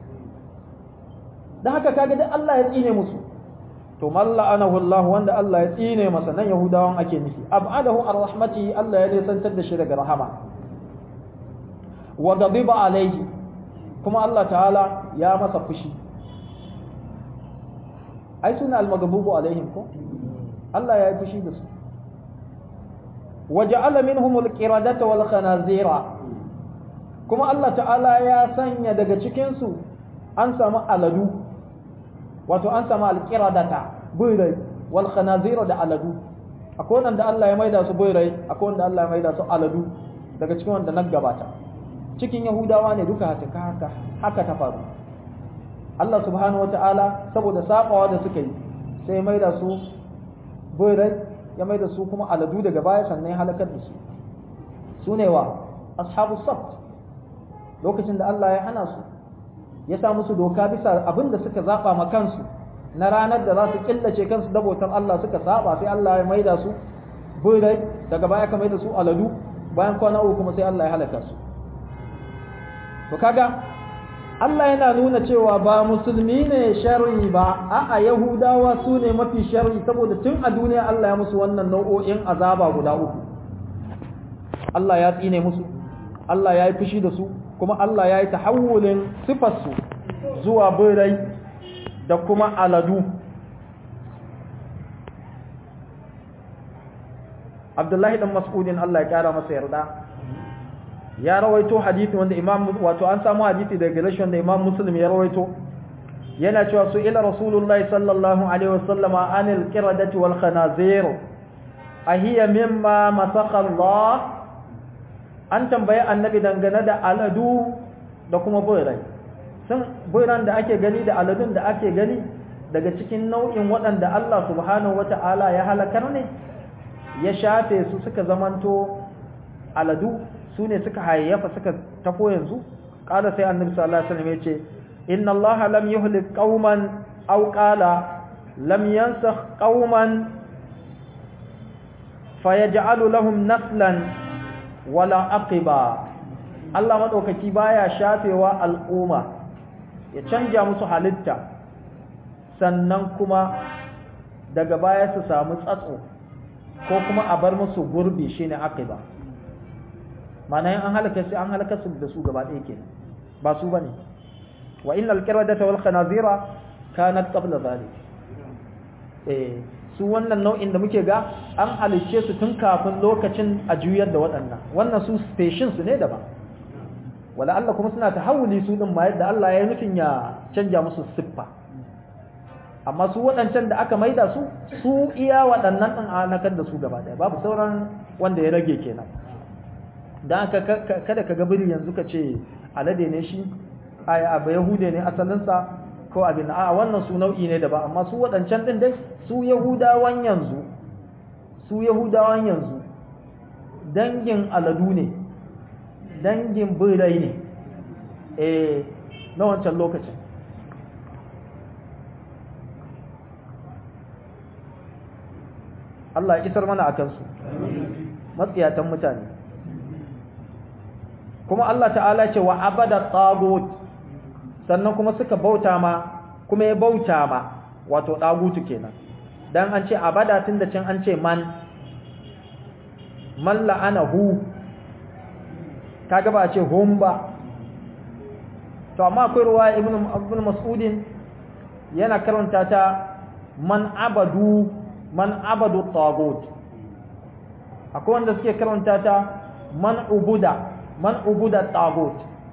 A: dan haka kaga dai Allah ya tsine musu to malla anahu Allah wanda Allah ya tsine masa nan yahudawan ake nufi ab'adahu ar-rahmati Allah ya nisantar da shi daga rahama wa ghadiba alayhi kuma Allah ta'ala ya masa fushi ai suna al-maghdubu alaihim ko Allah ya yi fushi da su waja'ala minhum al-qiradata wal khanazira kuma Allah ta'ala ya sanya daga cikin su an samu aladu wato an samu al-qiradata birai wal khanazira da aladu akwai wanda Allah ya maida su birai akwai wanda Allah ya maida su aladu daga cikin wanda nan gabata cikin yahudawa ne duka haka haka haka ta faru Allah subhanahu wataala saboda sabawa da suka yi sai mai da su boyrai ya mai da su kuma aladu daga baya sannan halakar da su su ne wa ashabu sabt lokacin da Allah ya hana su ya sa musu doka bisa abin da suka zaba ma kansu na ranar da za su killace kansu da bautar Allah suka saba sai Allah ya maida su birai daga baya ka maida su aladu bayan kwana uku kuma sai Allah ya halaka su to kaga Allah yana nuna cewa ba musulmi ne sharri ba a'a yahudawa su ne mafi sharri saboda tun a duniya Allah ya musu wannan nau'o'in azaba guda uku Allah ya tsine musu Allah ya yi fushi da su kuma Allah ya yi tahawulin sifarsu zuwa birai da kuma aladu Abdullahi dan Mas'udin Allah ya kara masa yarda ya rawaito hadisi wanda Imam wato an samu hadisi daga gare shi wanda Imam Muslim ya rawaito yana cewa su ila Rasulullahi sallallahu alaihi wasallam anil qiradati wal khanazir ahiya mimma masakha Allah an tambaye annabi dangane da aladu da kuma boyrai sun boyran da ake gani da aladun da ake gani daga cikin nau'in waɗanda Allah subhanahu wata'ala ya halakar ne ya shafe su suka zamanto aladu su ne suka hayayyafa suka tafo yanzu ƙala sai annabi sallallahu alaihi wasallam yace inna allaha lam yuhlik qauman aw qala lam yansakh qauman fayaj'alu lahum naslan wala aqiba Allah madaukaki baya shafewa al'umma ya canja musu halitta sannan kuma daga baya su samu tsatso ko kuma a bar musu gurbi shine aqiba mana yin an halaka su an halaka su da su gaba ɗaya kenan ba su bane wa innal qiradata wal khanazira kanat qabla zalik eh su wannan nau'in da muke ga an halicce su tun kafin lokacin a juyar da waɗannan wannan su station su ne daban wala Allah kuma suna tahawuli su din ma yadda Allah ya nufin ya canja musu siffa amma su waɗancan da aka maida su su iya waɗannan ɗin anakar da su gaba ɗaya babu sauran wanda ya rage kenan don haka kada ka gabiri yanzu ka ce alade ne shi abu yahude ne asalinsa ko abin a wannan su nau'i ne da ba amma su waɗancan ɗin dai su yahudawan yanzu su yahudawan yanzu dangin aladu ne dangin birai ne eh na wancan lokacin Allah ya isar mana a kansu matsiyatan mutane kuma Allah ta'ala ce wa abada tagut sannan kuma suka bauta ma kuma ya bauta ma wato tagutu kenan dan an ce abada tun da can an ce man man la'anahu kaga ba a ce hum ba to amma akwai ruwa ibn ibn mas'udin yana karanta ta man abadu man abadu tagut akwai wanda suke karanta ta man ubuda man ubuda tagut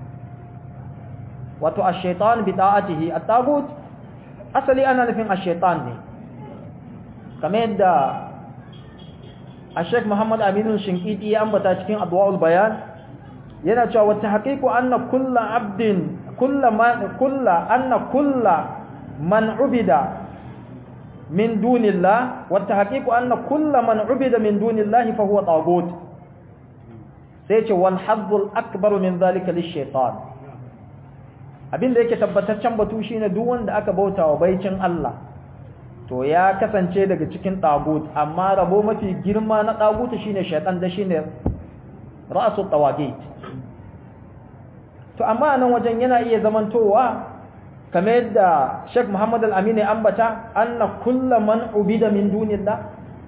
A: wato ash-shaytan bi ta'atihi at-tagut asali ana nufin ash-shaytan ne kamar yadda Sheikh Muhammad Aminu Shinkiti ya ambata cikin Adwa'ul Bayan yana cewa wata haqiqu anna kullu abdin kullu man kullu anna kullu man ubida min dunillah wata haqiqu anna kullu man ubida min dunillahi fa huwa tagut sai ce wal hazzul akbar min zalika lish-shaytan abinda yake tabbataccen batu shine duk wanda aka bautawa baicin Allah to ya kasance daga cikin tagut amma rabo mafi girma na tagut shine shaytan da shine ra'su tawagit to amma nan wajen yana iya zamantowa kamar yadda Sheikh Muhammad Al-Amin ya ambata anna kullu man ubida min dunillah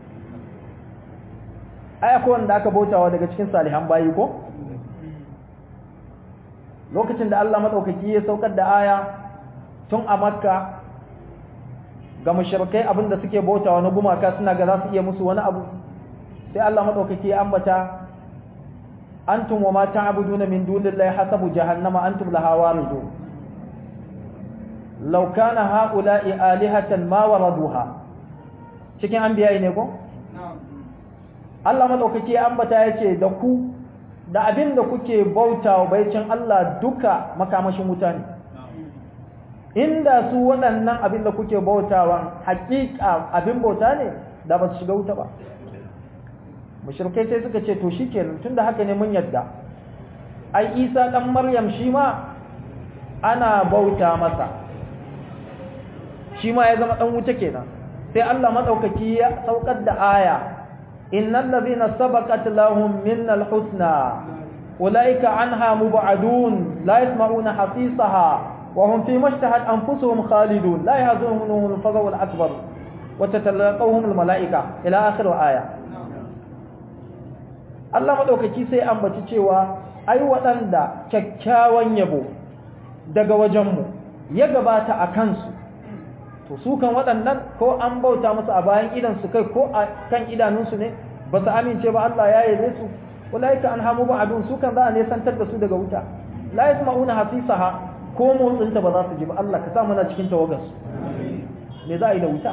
A: ai akwai wanda aka bautawa daga cikin salihan bayi ko lokacin da Allah madaukaki ya saukar da aya tun a Makka ga mushrikai abinda suke bautawa na gumaka suna ga za su iya musu wani abu sai Allah madaukaki ya ambata antum wa ma ta'buduna min dunillahi hasabu jahannama antum laha waridun law kana haula'i alihatan ma waraduha cikin anbiya ne ko Allah madaukaki ya ambata yace da ku da abin da kuke bautawa baicin Allah duka makamashin wuta ne inda su waɗannan abin da kuke bautawa hakika abin bauta ne da ba su shiga wuta ba mushrikai sai suka ce to shikenan tunda haka ne mun yadda ai isa dan maryam shi ma ana bauta masa shi ma ya zama dan wuta kenan sai Allah madaukaki ya saukar da aya innal ladhina sabaqat lahum minnal husna ulaika anha mub'adun la yasma'una hasisaha wa hum fi mashtahat anfusuhum khalidun la yahzunhum al-faza'u al-akbar wa tatalaqawhum al-mala'ika ila akhir aya Allah madaukaki sai ambaci cewa ai waɗanda kyakkyawan yabo daga wajenmu ya gabata a kansu to su kan waɗannan ko an bauta musu a bayan idansu kai ko a kan idanunsu ne ba su amince ba Allah ya yabe su ulaika an hamu ba'adun su kan za a nesantar da su daga wuta la yasma'una hasisaha ko motsinta ba za su ji ba Allah ka sa mana cikin tawagarsu me za a yi da wuta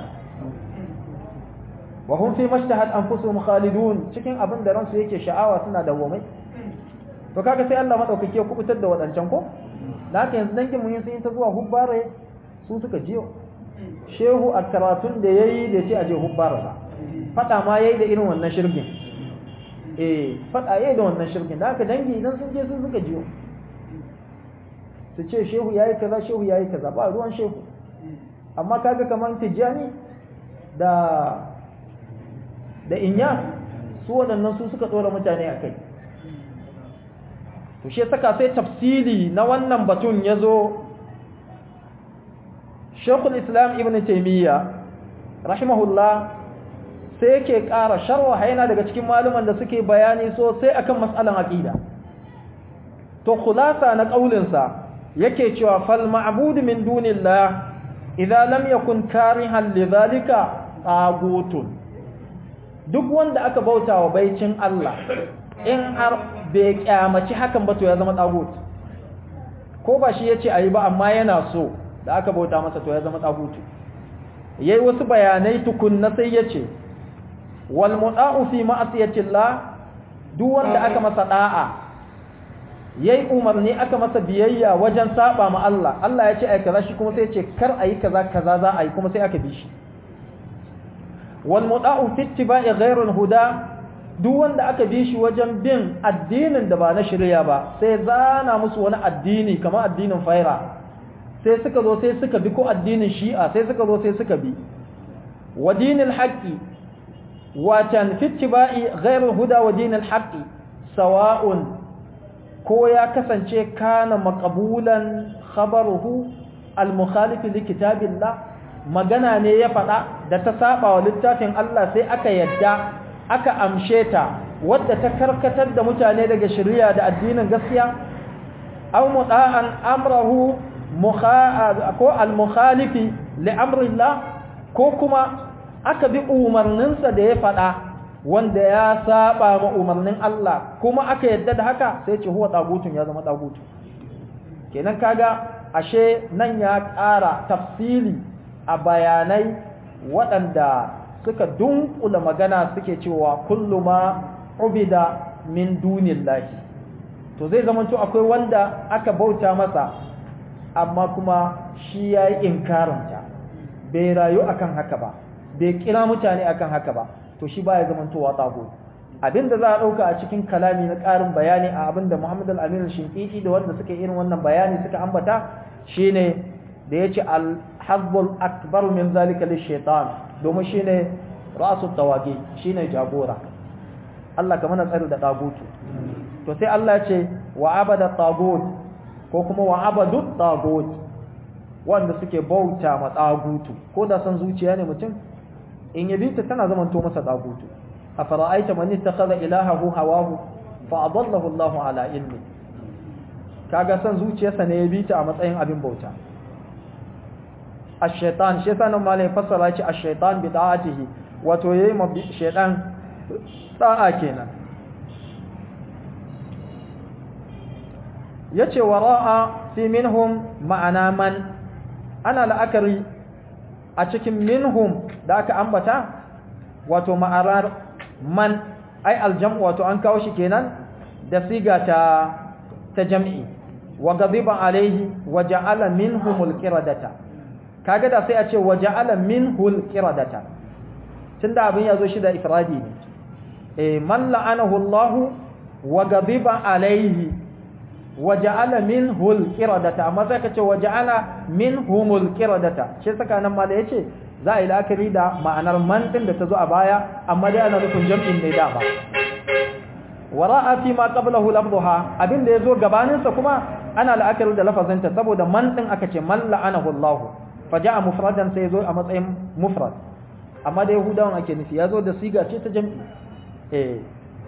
A: wa hum fi mashtahat anfusuhum khalidun cikin abin da ransu yake sha'awa suna dawwamai to kaga sai Allah madaukake ya kubutar da wadancan ko da haka yanzu dangin mun sun ta zuwa hubbare su suka jiyo shehu a karatun da yayi da ce aje hubbare ba fada ma yayi da irin wannan shirkin eh fada yayi da wannan shirkin da haka dangi idan sun je sun suka jiyo su ce shehu yayi kaza shehu yayi kaza ba ruwan shehu amma kaga kaman tijani da da inya su waɗannan su suka tsora mutane a kai to shi saka sai tafsiri na wannan batun ya zo shekul islam ibn taimiyya rahimahullah sai yake ƙara sharwa yana daga cikin maluman da suke bayani sosai akan matsalan aƙida to khulasa na ƙaulinsa yake cewa fal ma'budu min dunillah idza lam yakun karihan lidhalika tagutun duk wanda aka bauta wa baicin Allah in har bai kyamaci hakan ba to ya zama tagut ko ba shi yace ayi ba amma yana so da aka bauta masa to ya zama tagut yayi wasu bayanai tukunna sai yace wal muda'u fi ma'siyatillah duk wanda aka masa da'a yayi umarni aka masa biyayya wajen saba ma Allah Allah ya ce ai kaza shi kuma sai ya ce kar ayi kaza kaza za a yi kuma sai aka bi shi والمطاع في اتباع غير الهدى duk wanda aka bi shi wajen bin addinin da ba na shirya ba sai zana musu wani addini kamar addinin faira sai suka zo sai suka bi ko addinin shi'a sai suka zo sai suka bi wa dinil haqqi watan fi ittiba'i ghairul huda wa dinil haqqi sawa'un ko ya kasance kana maqbulan khabaruhu al mukhalif li kitabillah magana ne ya faɗa da ta saba wa littafin Allah sai aka yadda aka amshe ta wadda ta karkatar da mutane daga shari'a da addinin gaskiya aw muta'an amrahu ko al-mukhalifi li amrillah ko kuma aka bi umarninsa da ya faɗa wanda ya saba ma umarnin Allah kuma aka yadda da haka sai ce huwa tagutun ya zama tagutu kenan kaga ashe nan ya ƙara tafsili a bayanai waɗanda suka dunkula magana suke cewa kullu ma ubida min dunillahi to zai zama to akwai wanda aka bauta masa amma kuma shi yayi inkaranta bai rayu akan haka ba bai kira mutane akan haka ba to shi baya zama to watago abinda za a dauka a cikin kalami na ƙarin bayani a abinda Muhammad al-Amin al-Shinqiti da wanda suka irin wannan bayani suka ambata shine da yace al-hazzul akbar min zalika lish-shaytan domin shine rasu tawagi shine jagora Allah kamar na tsari da tagutu to sai Allah ce wa abada tagut ko kuma wa abadu tagut wanda suke bauta ma tagutu ko da san zuciya ne mutum in yabi ta tana zaman to masa tagutu afara'aita man ittakhadha ilahahu hawahu fa adallahu Allahu ala ilmi kaga san zuciyarsa ne yabi ta a matsayin abin bauta ash-shaytan shi yasa nan malai fassara shi ash-shaytan bi da'atihi wato yayi ma shaytan da'a kenan yace wara'a fi minhum ma'ana man ana la'akari a cikin minhum da aka ambata wato ma'arar man ai aljam'u wato an kawo shi kenan da siga ta ta jam'i wa ghadiba alaihi wa ja'ala minhumul qiradata kaga da sai a ce wa ja'ala minhul qiradata tunda abin yazo shi da ifradi ne eh man la'anahu Allah wa ghadiba alaihi waja'ala minhul qiradata amma sai ka ce waja'ala minhumul qiradata shi saka nan mala yace za a yi la'akari da ma'anar man din da ta zo a baya amma dai ana nufin jam'in ne dama wara'a fi ma qablahu lafdhuha abin da yazo gabanin sa kuma ana la'akari da lafazinta saboda man din aka ce man la'anahu Allah faja'a mufradan sai yazo a matsayin mufrad amma da yahudawan ake nufi yazo da siga ce ta jam'i eh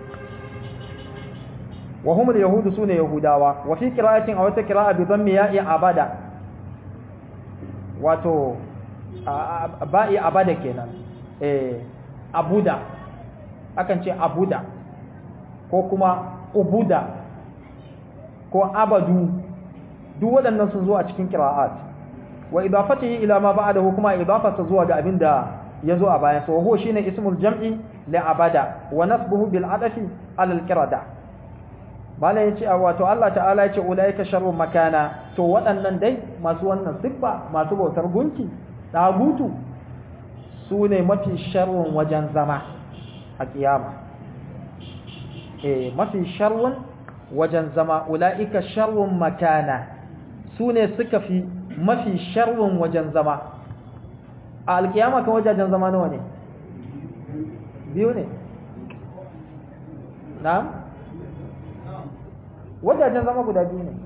A: wa hum al-yahud sune yahudawa wa fi qira'atin aw ta qira'a bi dhammi ya'i abada wato ba'i abada kenan eh abuda akan ce abuda ko kuma ubuda ko abadu duk waɗannan sun zo a cikin qira'at wa idafatihi ila ma ba'dahu kuma idafata zuwa ga abinda yazo a bayan sa huwa shine ismul jam'i li abada wa nasbuhu bil adafi ala al qirada bala yace wato Allah ta'ala yace ulaika sharrun makana to waɗannan dai masu wannan siffa masu bautar gunki dagutu su ne mafi sharrun wajen zama a kiyama eh mafi sharrun wajen zama ulaika sharrun makana su ne suka fi mafi sharrun wajen zama a alkiyama kan wajajen zama nawa ne biyu ne na'am wajajen zama guda biyu ne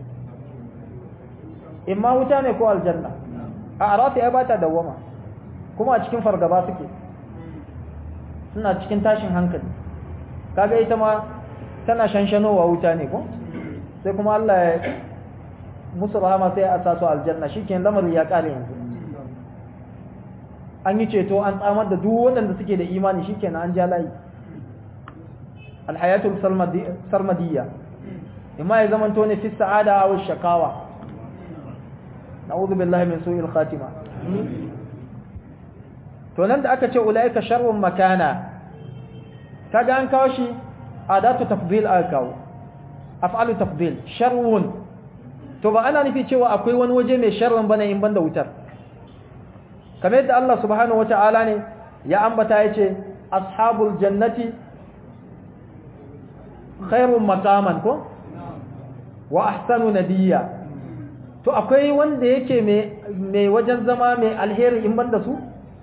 A: imma wuta ne ko aljanna a arafi ya bata dawama kuma a cikin fargaba suke suna cikin tashin hankali kaga ita ma tana shanshanowa wuta ne ko sai kuma Allah ya musu rahama sai a sa su aljanna shikenan lamarin ya kare yanzu an yi ceto an tsamar da duk waɗanda suke da imani shikenan an ja layi alhayatul sarmadiyya imma ya zamanto ne fi sa'ada aw shakawa na'udhu billahi min su'il khatima to nan da aka ce ulaika sharrun makana kaga an kawo shi adatu tafdil aka kawo af'alu tafdil sharrun to ba ana nufi cewa akwai wani waje mai sharrun bane in banda wutar kamar yadda Allah subhanahu wata'ala ne ya ambata yace ashabul jannati khairun maqaman ko wa ahsanu nabiyya to akwai wanda yake mai wajen zama mai alheri in banda su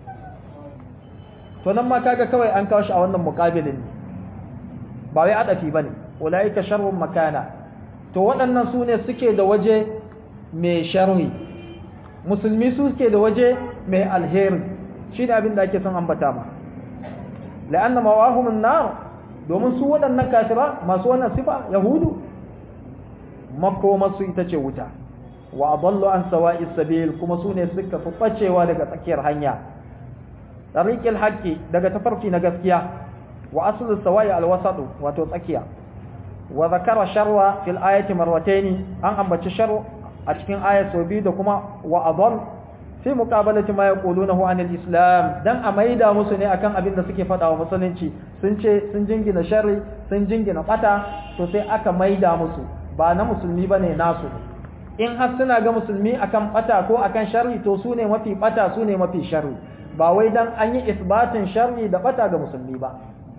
A: to nan ma kaga kawai an kawo shi a wannan muqabilin ba wai adafi bane ulaika sharrun makana to waɗannan su ne suke da waje mai sharri musulmi su suke da waje mai alheri shi ne abin da ake son ambata ma la'anna mawahumun nar domin su waɗannan kafira masu wannan sifa yahudu makomarsu ita ce wuta wa adallu an sawa'is sabil kuma su ne suka fi bacewa daga tsakiyar hanya tariqil haqqi daga tafarki na gaskiya wa aslu sawa'i alwasatu wato tsakiya wa zakara sharwa fil ayati marwataini an ambaci sharu a cikin ayat sau biyu da kuma wa adall fi muqabalati ma yaqulunahu anil islam dan a maida musu ne akan abin da suke faɗa wa musulunci sun ce sun jingina sharri sun jingina bata to sai aka maida musu ba na musulmi bane nasu in har suna ga musulmi akan bata ko akan sharri to su ne mafi bata su ne mafi sharri ba wai dan an yi isbatin sharri da bata ga musulmi ba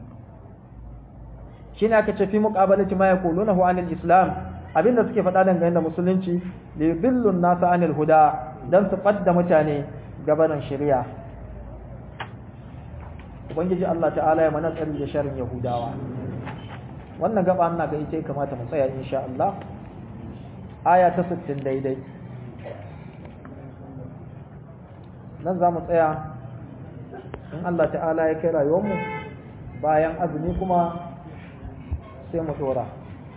A: shine aka ce fi muqabalati ma yaqulunahu anil islam abinda suke faɗa dangane da musulunci li yudillu an-nasa anil huda dan su fadda mutane gabanin shari'a ubangiji Allah ta'ala ya mana tsari da sharrin yahudawa wannan gaba ina ga ita kamata mu tsaya insha Allah aya ta 60 daidai nan za mu tsaya in Allah ta'ala ya kai rayuwarmu bayan azumi kuma sai mu dora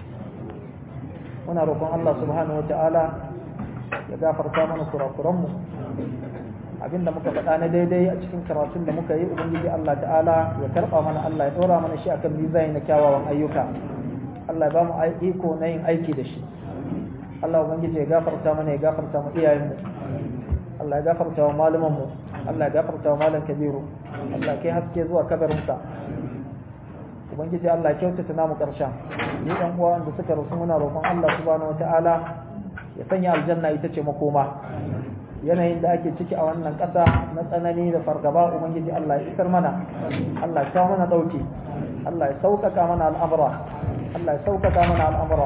A: muna roƙon Allah subhanahu wata'ala ya gafarta mana kurakuranmu abinda muka faɗa na daidai a cikin karatun da muka yi ubangiji Allah ta'ala ya karɓa mana Allah ya ɗora mana shi akan mizani na kyawawan ayyuka Allah ya ba mu iko na yin aiki da shi Allah ubangiji ya gafarta mana ya gafarta mu iyayenmu Allah ya gafarta wa malumanmu Allah ya gafarta wa malam kabiru Allah kai haske zuwa kabarinsa ubangiji Allah ya kyautata namu karshen ni dan uwa wanda suka rasu muna roƙon Allah subhanahu wataala ya sanya aljanna ita ce makoma yanayin da ake ciki a wannan ƙasa na tsanani da fargaba ubangiji Allah ya isar mana Allah ya kawo mana dauki Allah ya sauƙaƙa mana al'amura Allah ya sauƙaƙa mana al'amura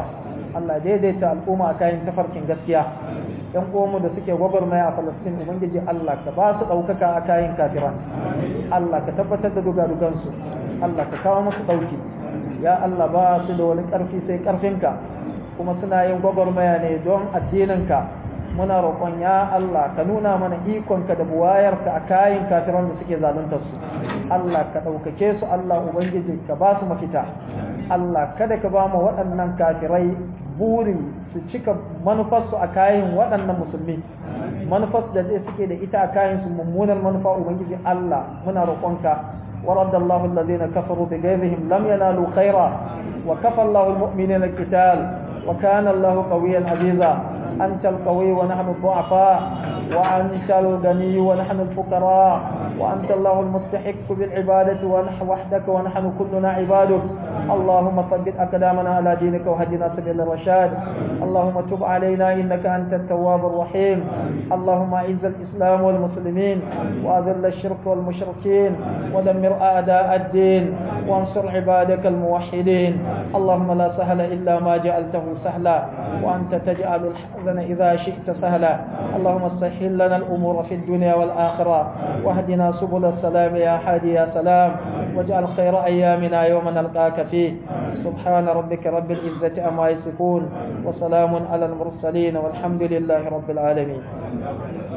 A: Allah daidaita al'umma a kayan tafarkin gaskiya yan uwanmu da suke gwagwarmaya a Falastin ubangiji Allah ka ba su ɗaukaka a kayan kafiran Allah ka tabbatar da dugadugansu Allah ka kawo musu ɗauki ya Allah ba su da wani ƙarfi sai ƙarfinka kuma suna yin gwagwarmaya ne don addininka muna roƙon ya Allah ka nuna mana ikonka da buwayarka a kayan kafiran da suke zaluntar su Allah ka ɗaukake su Allah ubangiji ka ba su mafita Allah kada ka ba mu waɗannan kafirai buri su cika manufarsu a kayan waɗannan musulmi manufar da zai suke da ita a kayan su mummunar manufa ubangiji Allah muna roƙonka ورد الله الذين كفروا بغيظهم لم ينالوا خيرا وكفى الله المؤمنين القتال وكان الله قويا عزيزا أنت القوي ونحن الضعفاء وأنت الغني ونحن الفقراء وأنت الله المستحق بالعبادة ونحن وحدك ونحن كلنا عبادك اللهم ثبت أقدامنا على دينك وهدنا سبيل الرشاد اللهم تب علينا إنك أنت التواب الرحيم اللهم أعز الإسلام والمسلمين وأذل الشرك والمشركين ودمر أعداء الدين وانصر عبادك الموحدين اللهم لا سهل إلا ما جعلته سهلا وأنت تجعل الحزن إذا شئت سهلا اللهم سهل لنا الأمور في الدنيا والآخرة واهدنا سبل السلام يا حادي يا سلام واجعل خير أيامنا يوم نلقاك فيه سبحان ربك رب العزة أما يصفون وسلام على المرسلين والحمد لله رب العالمين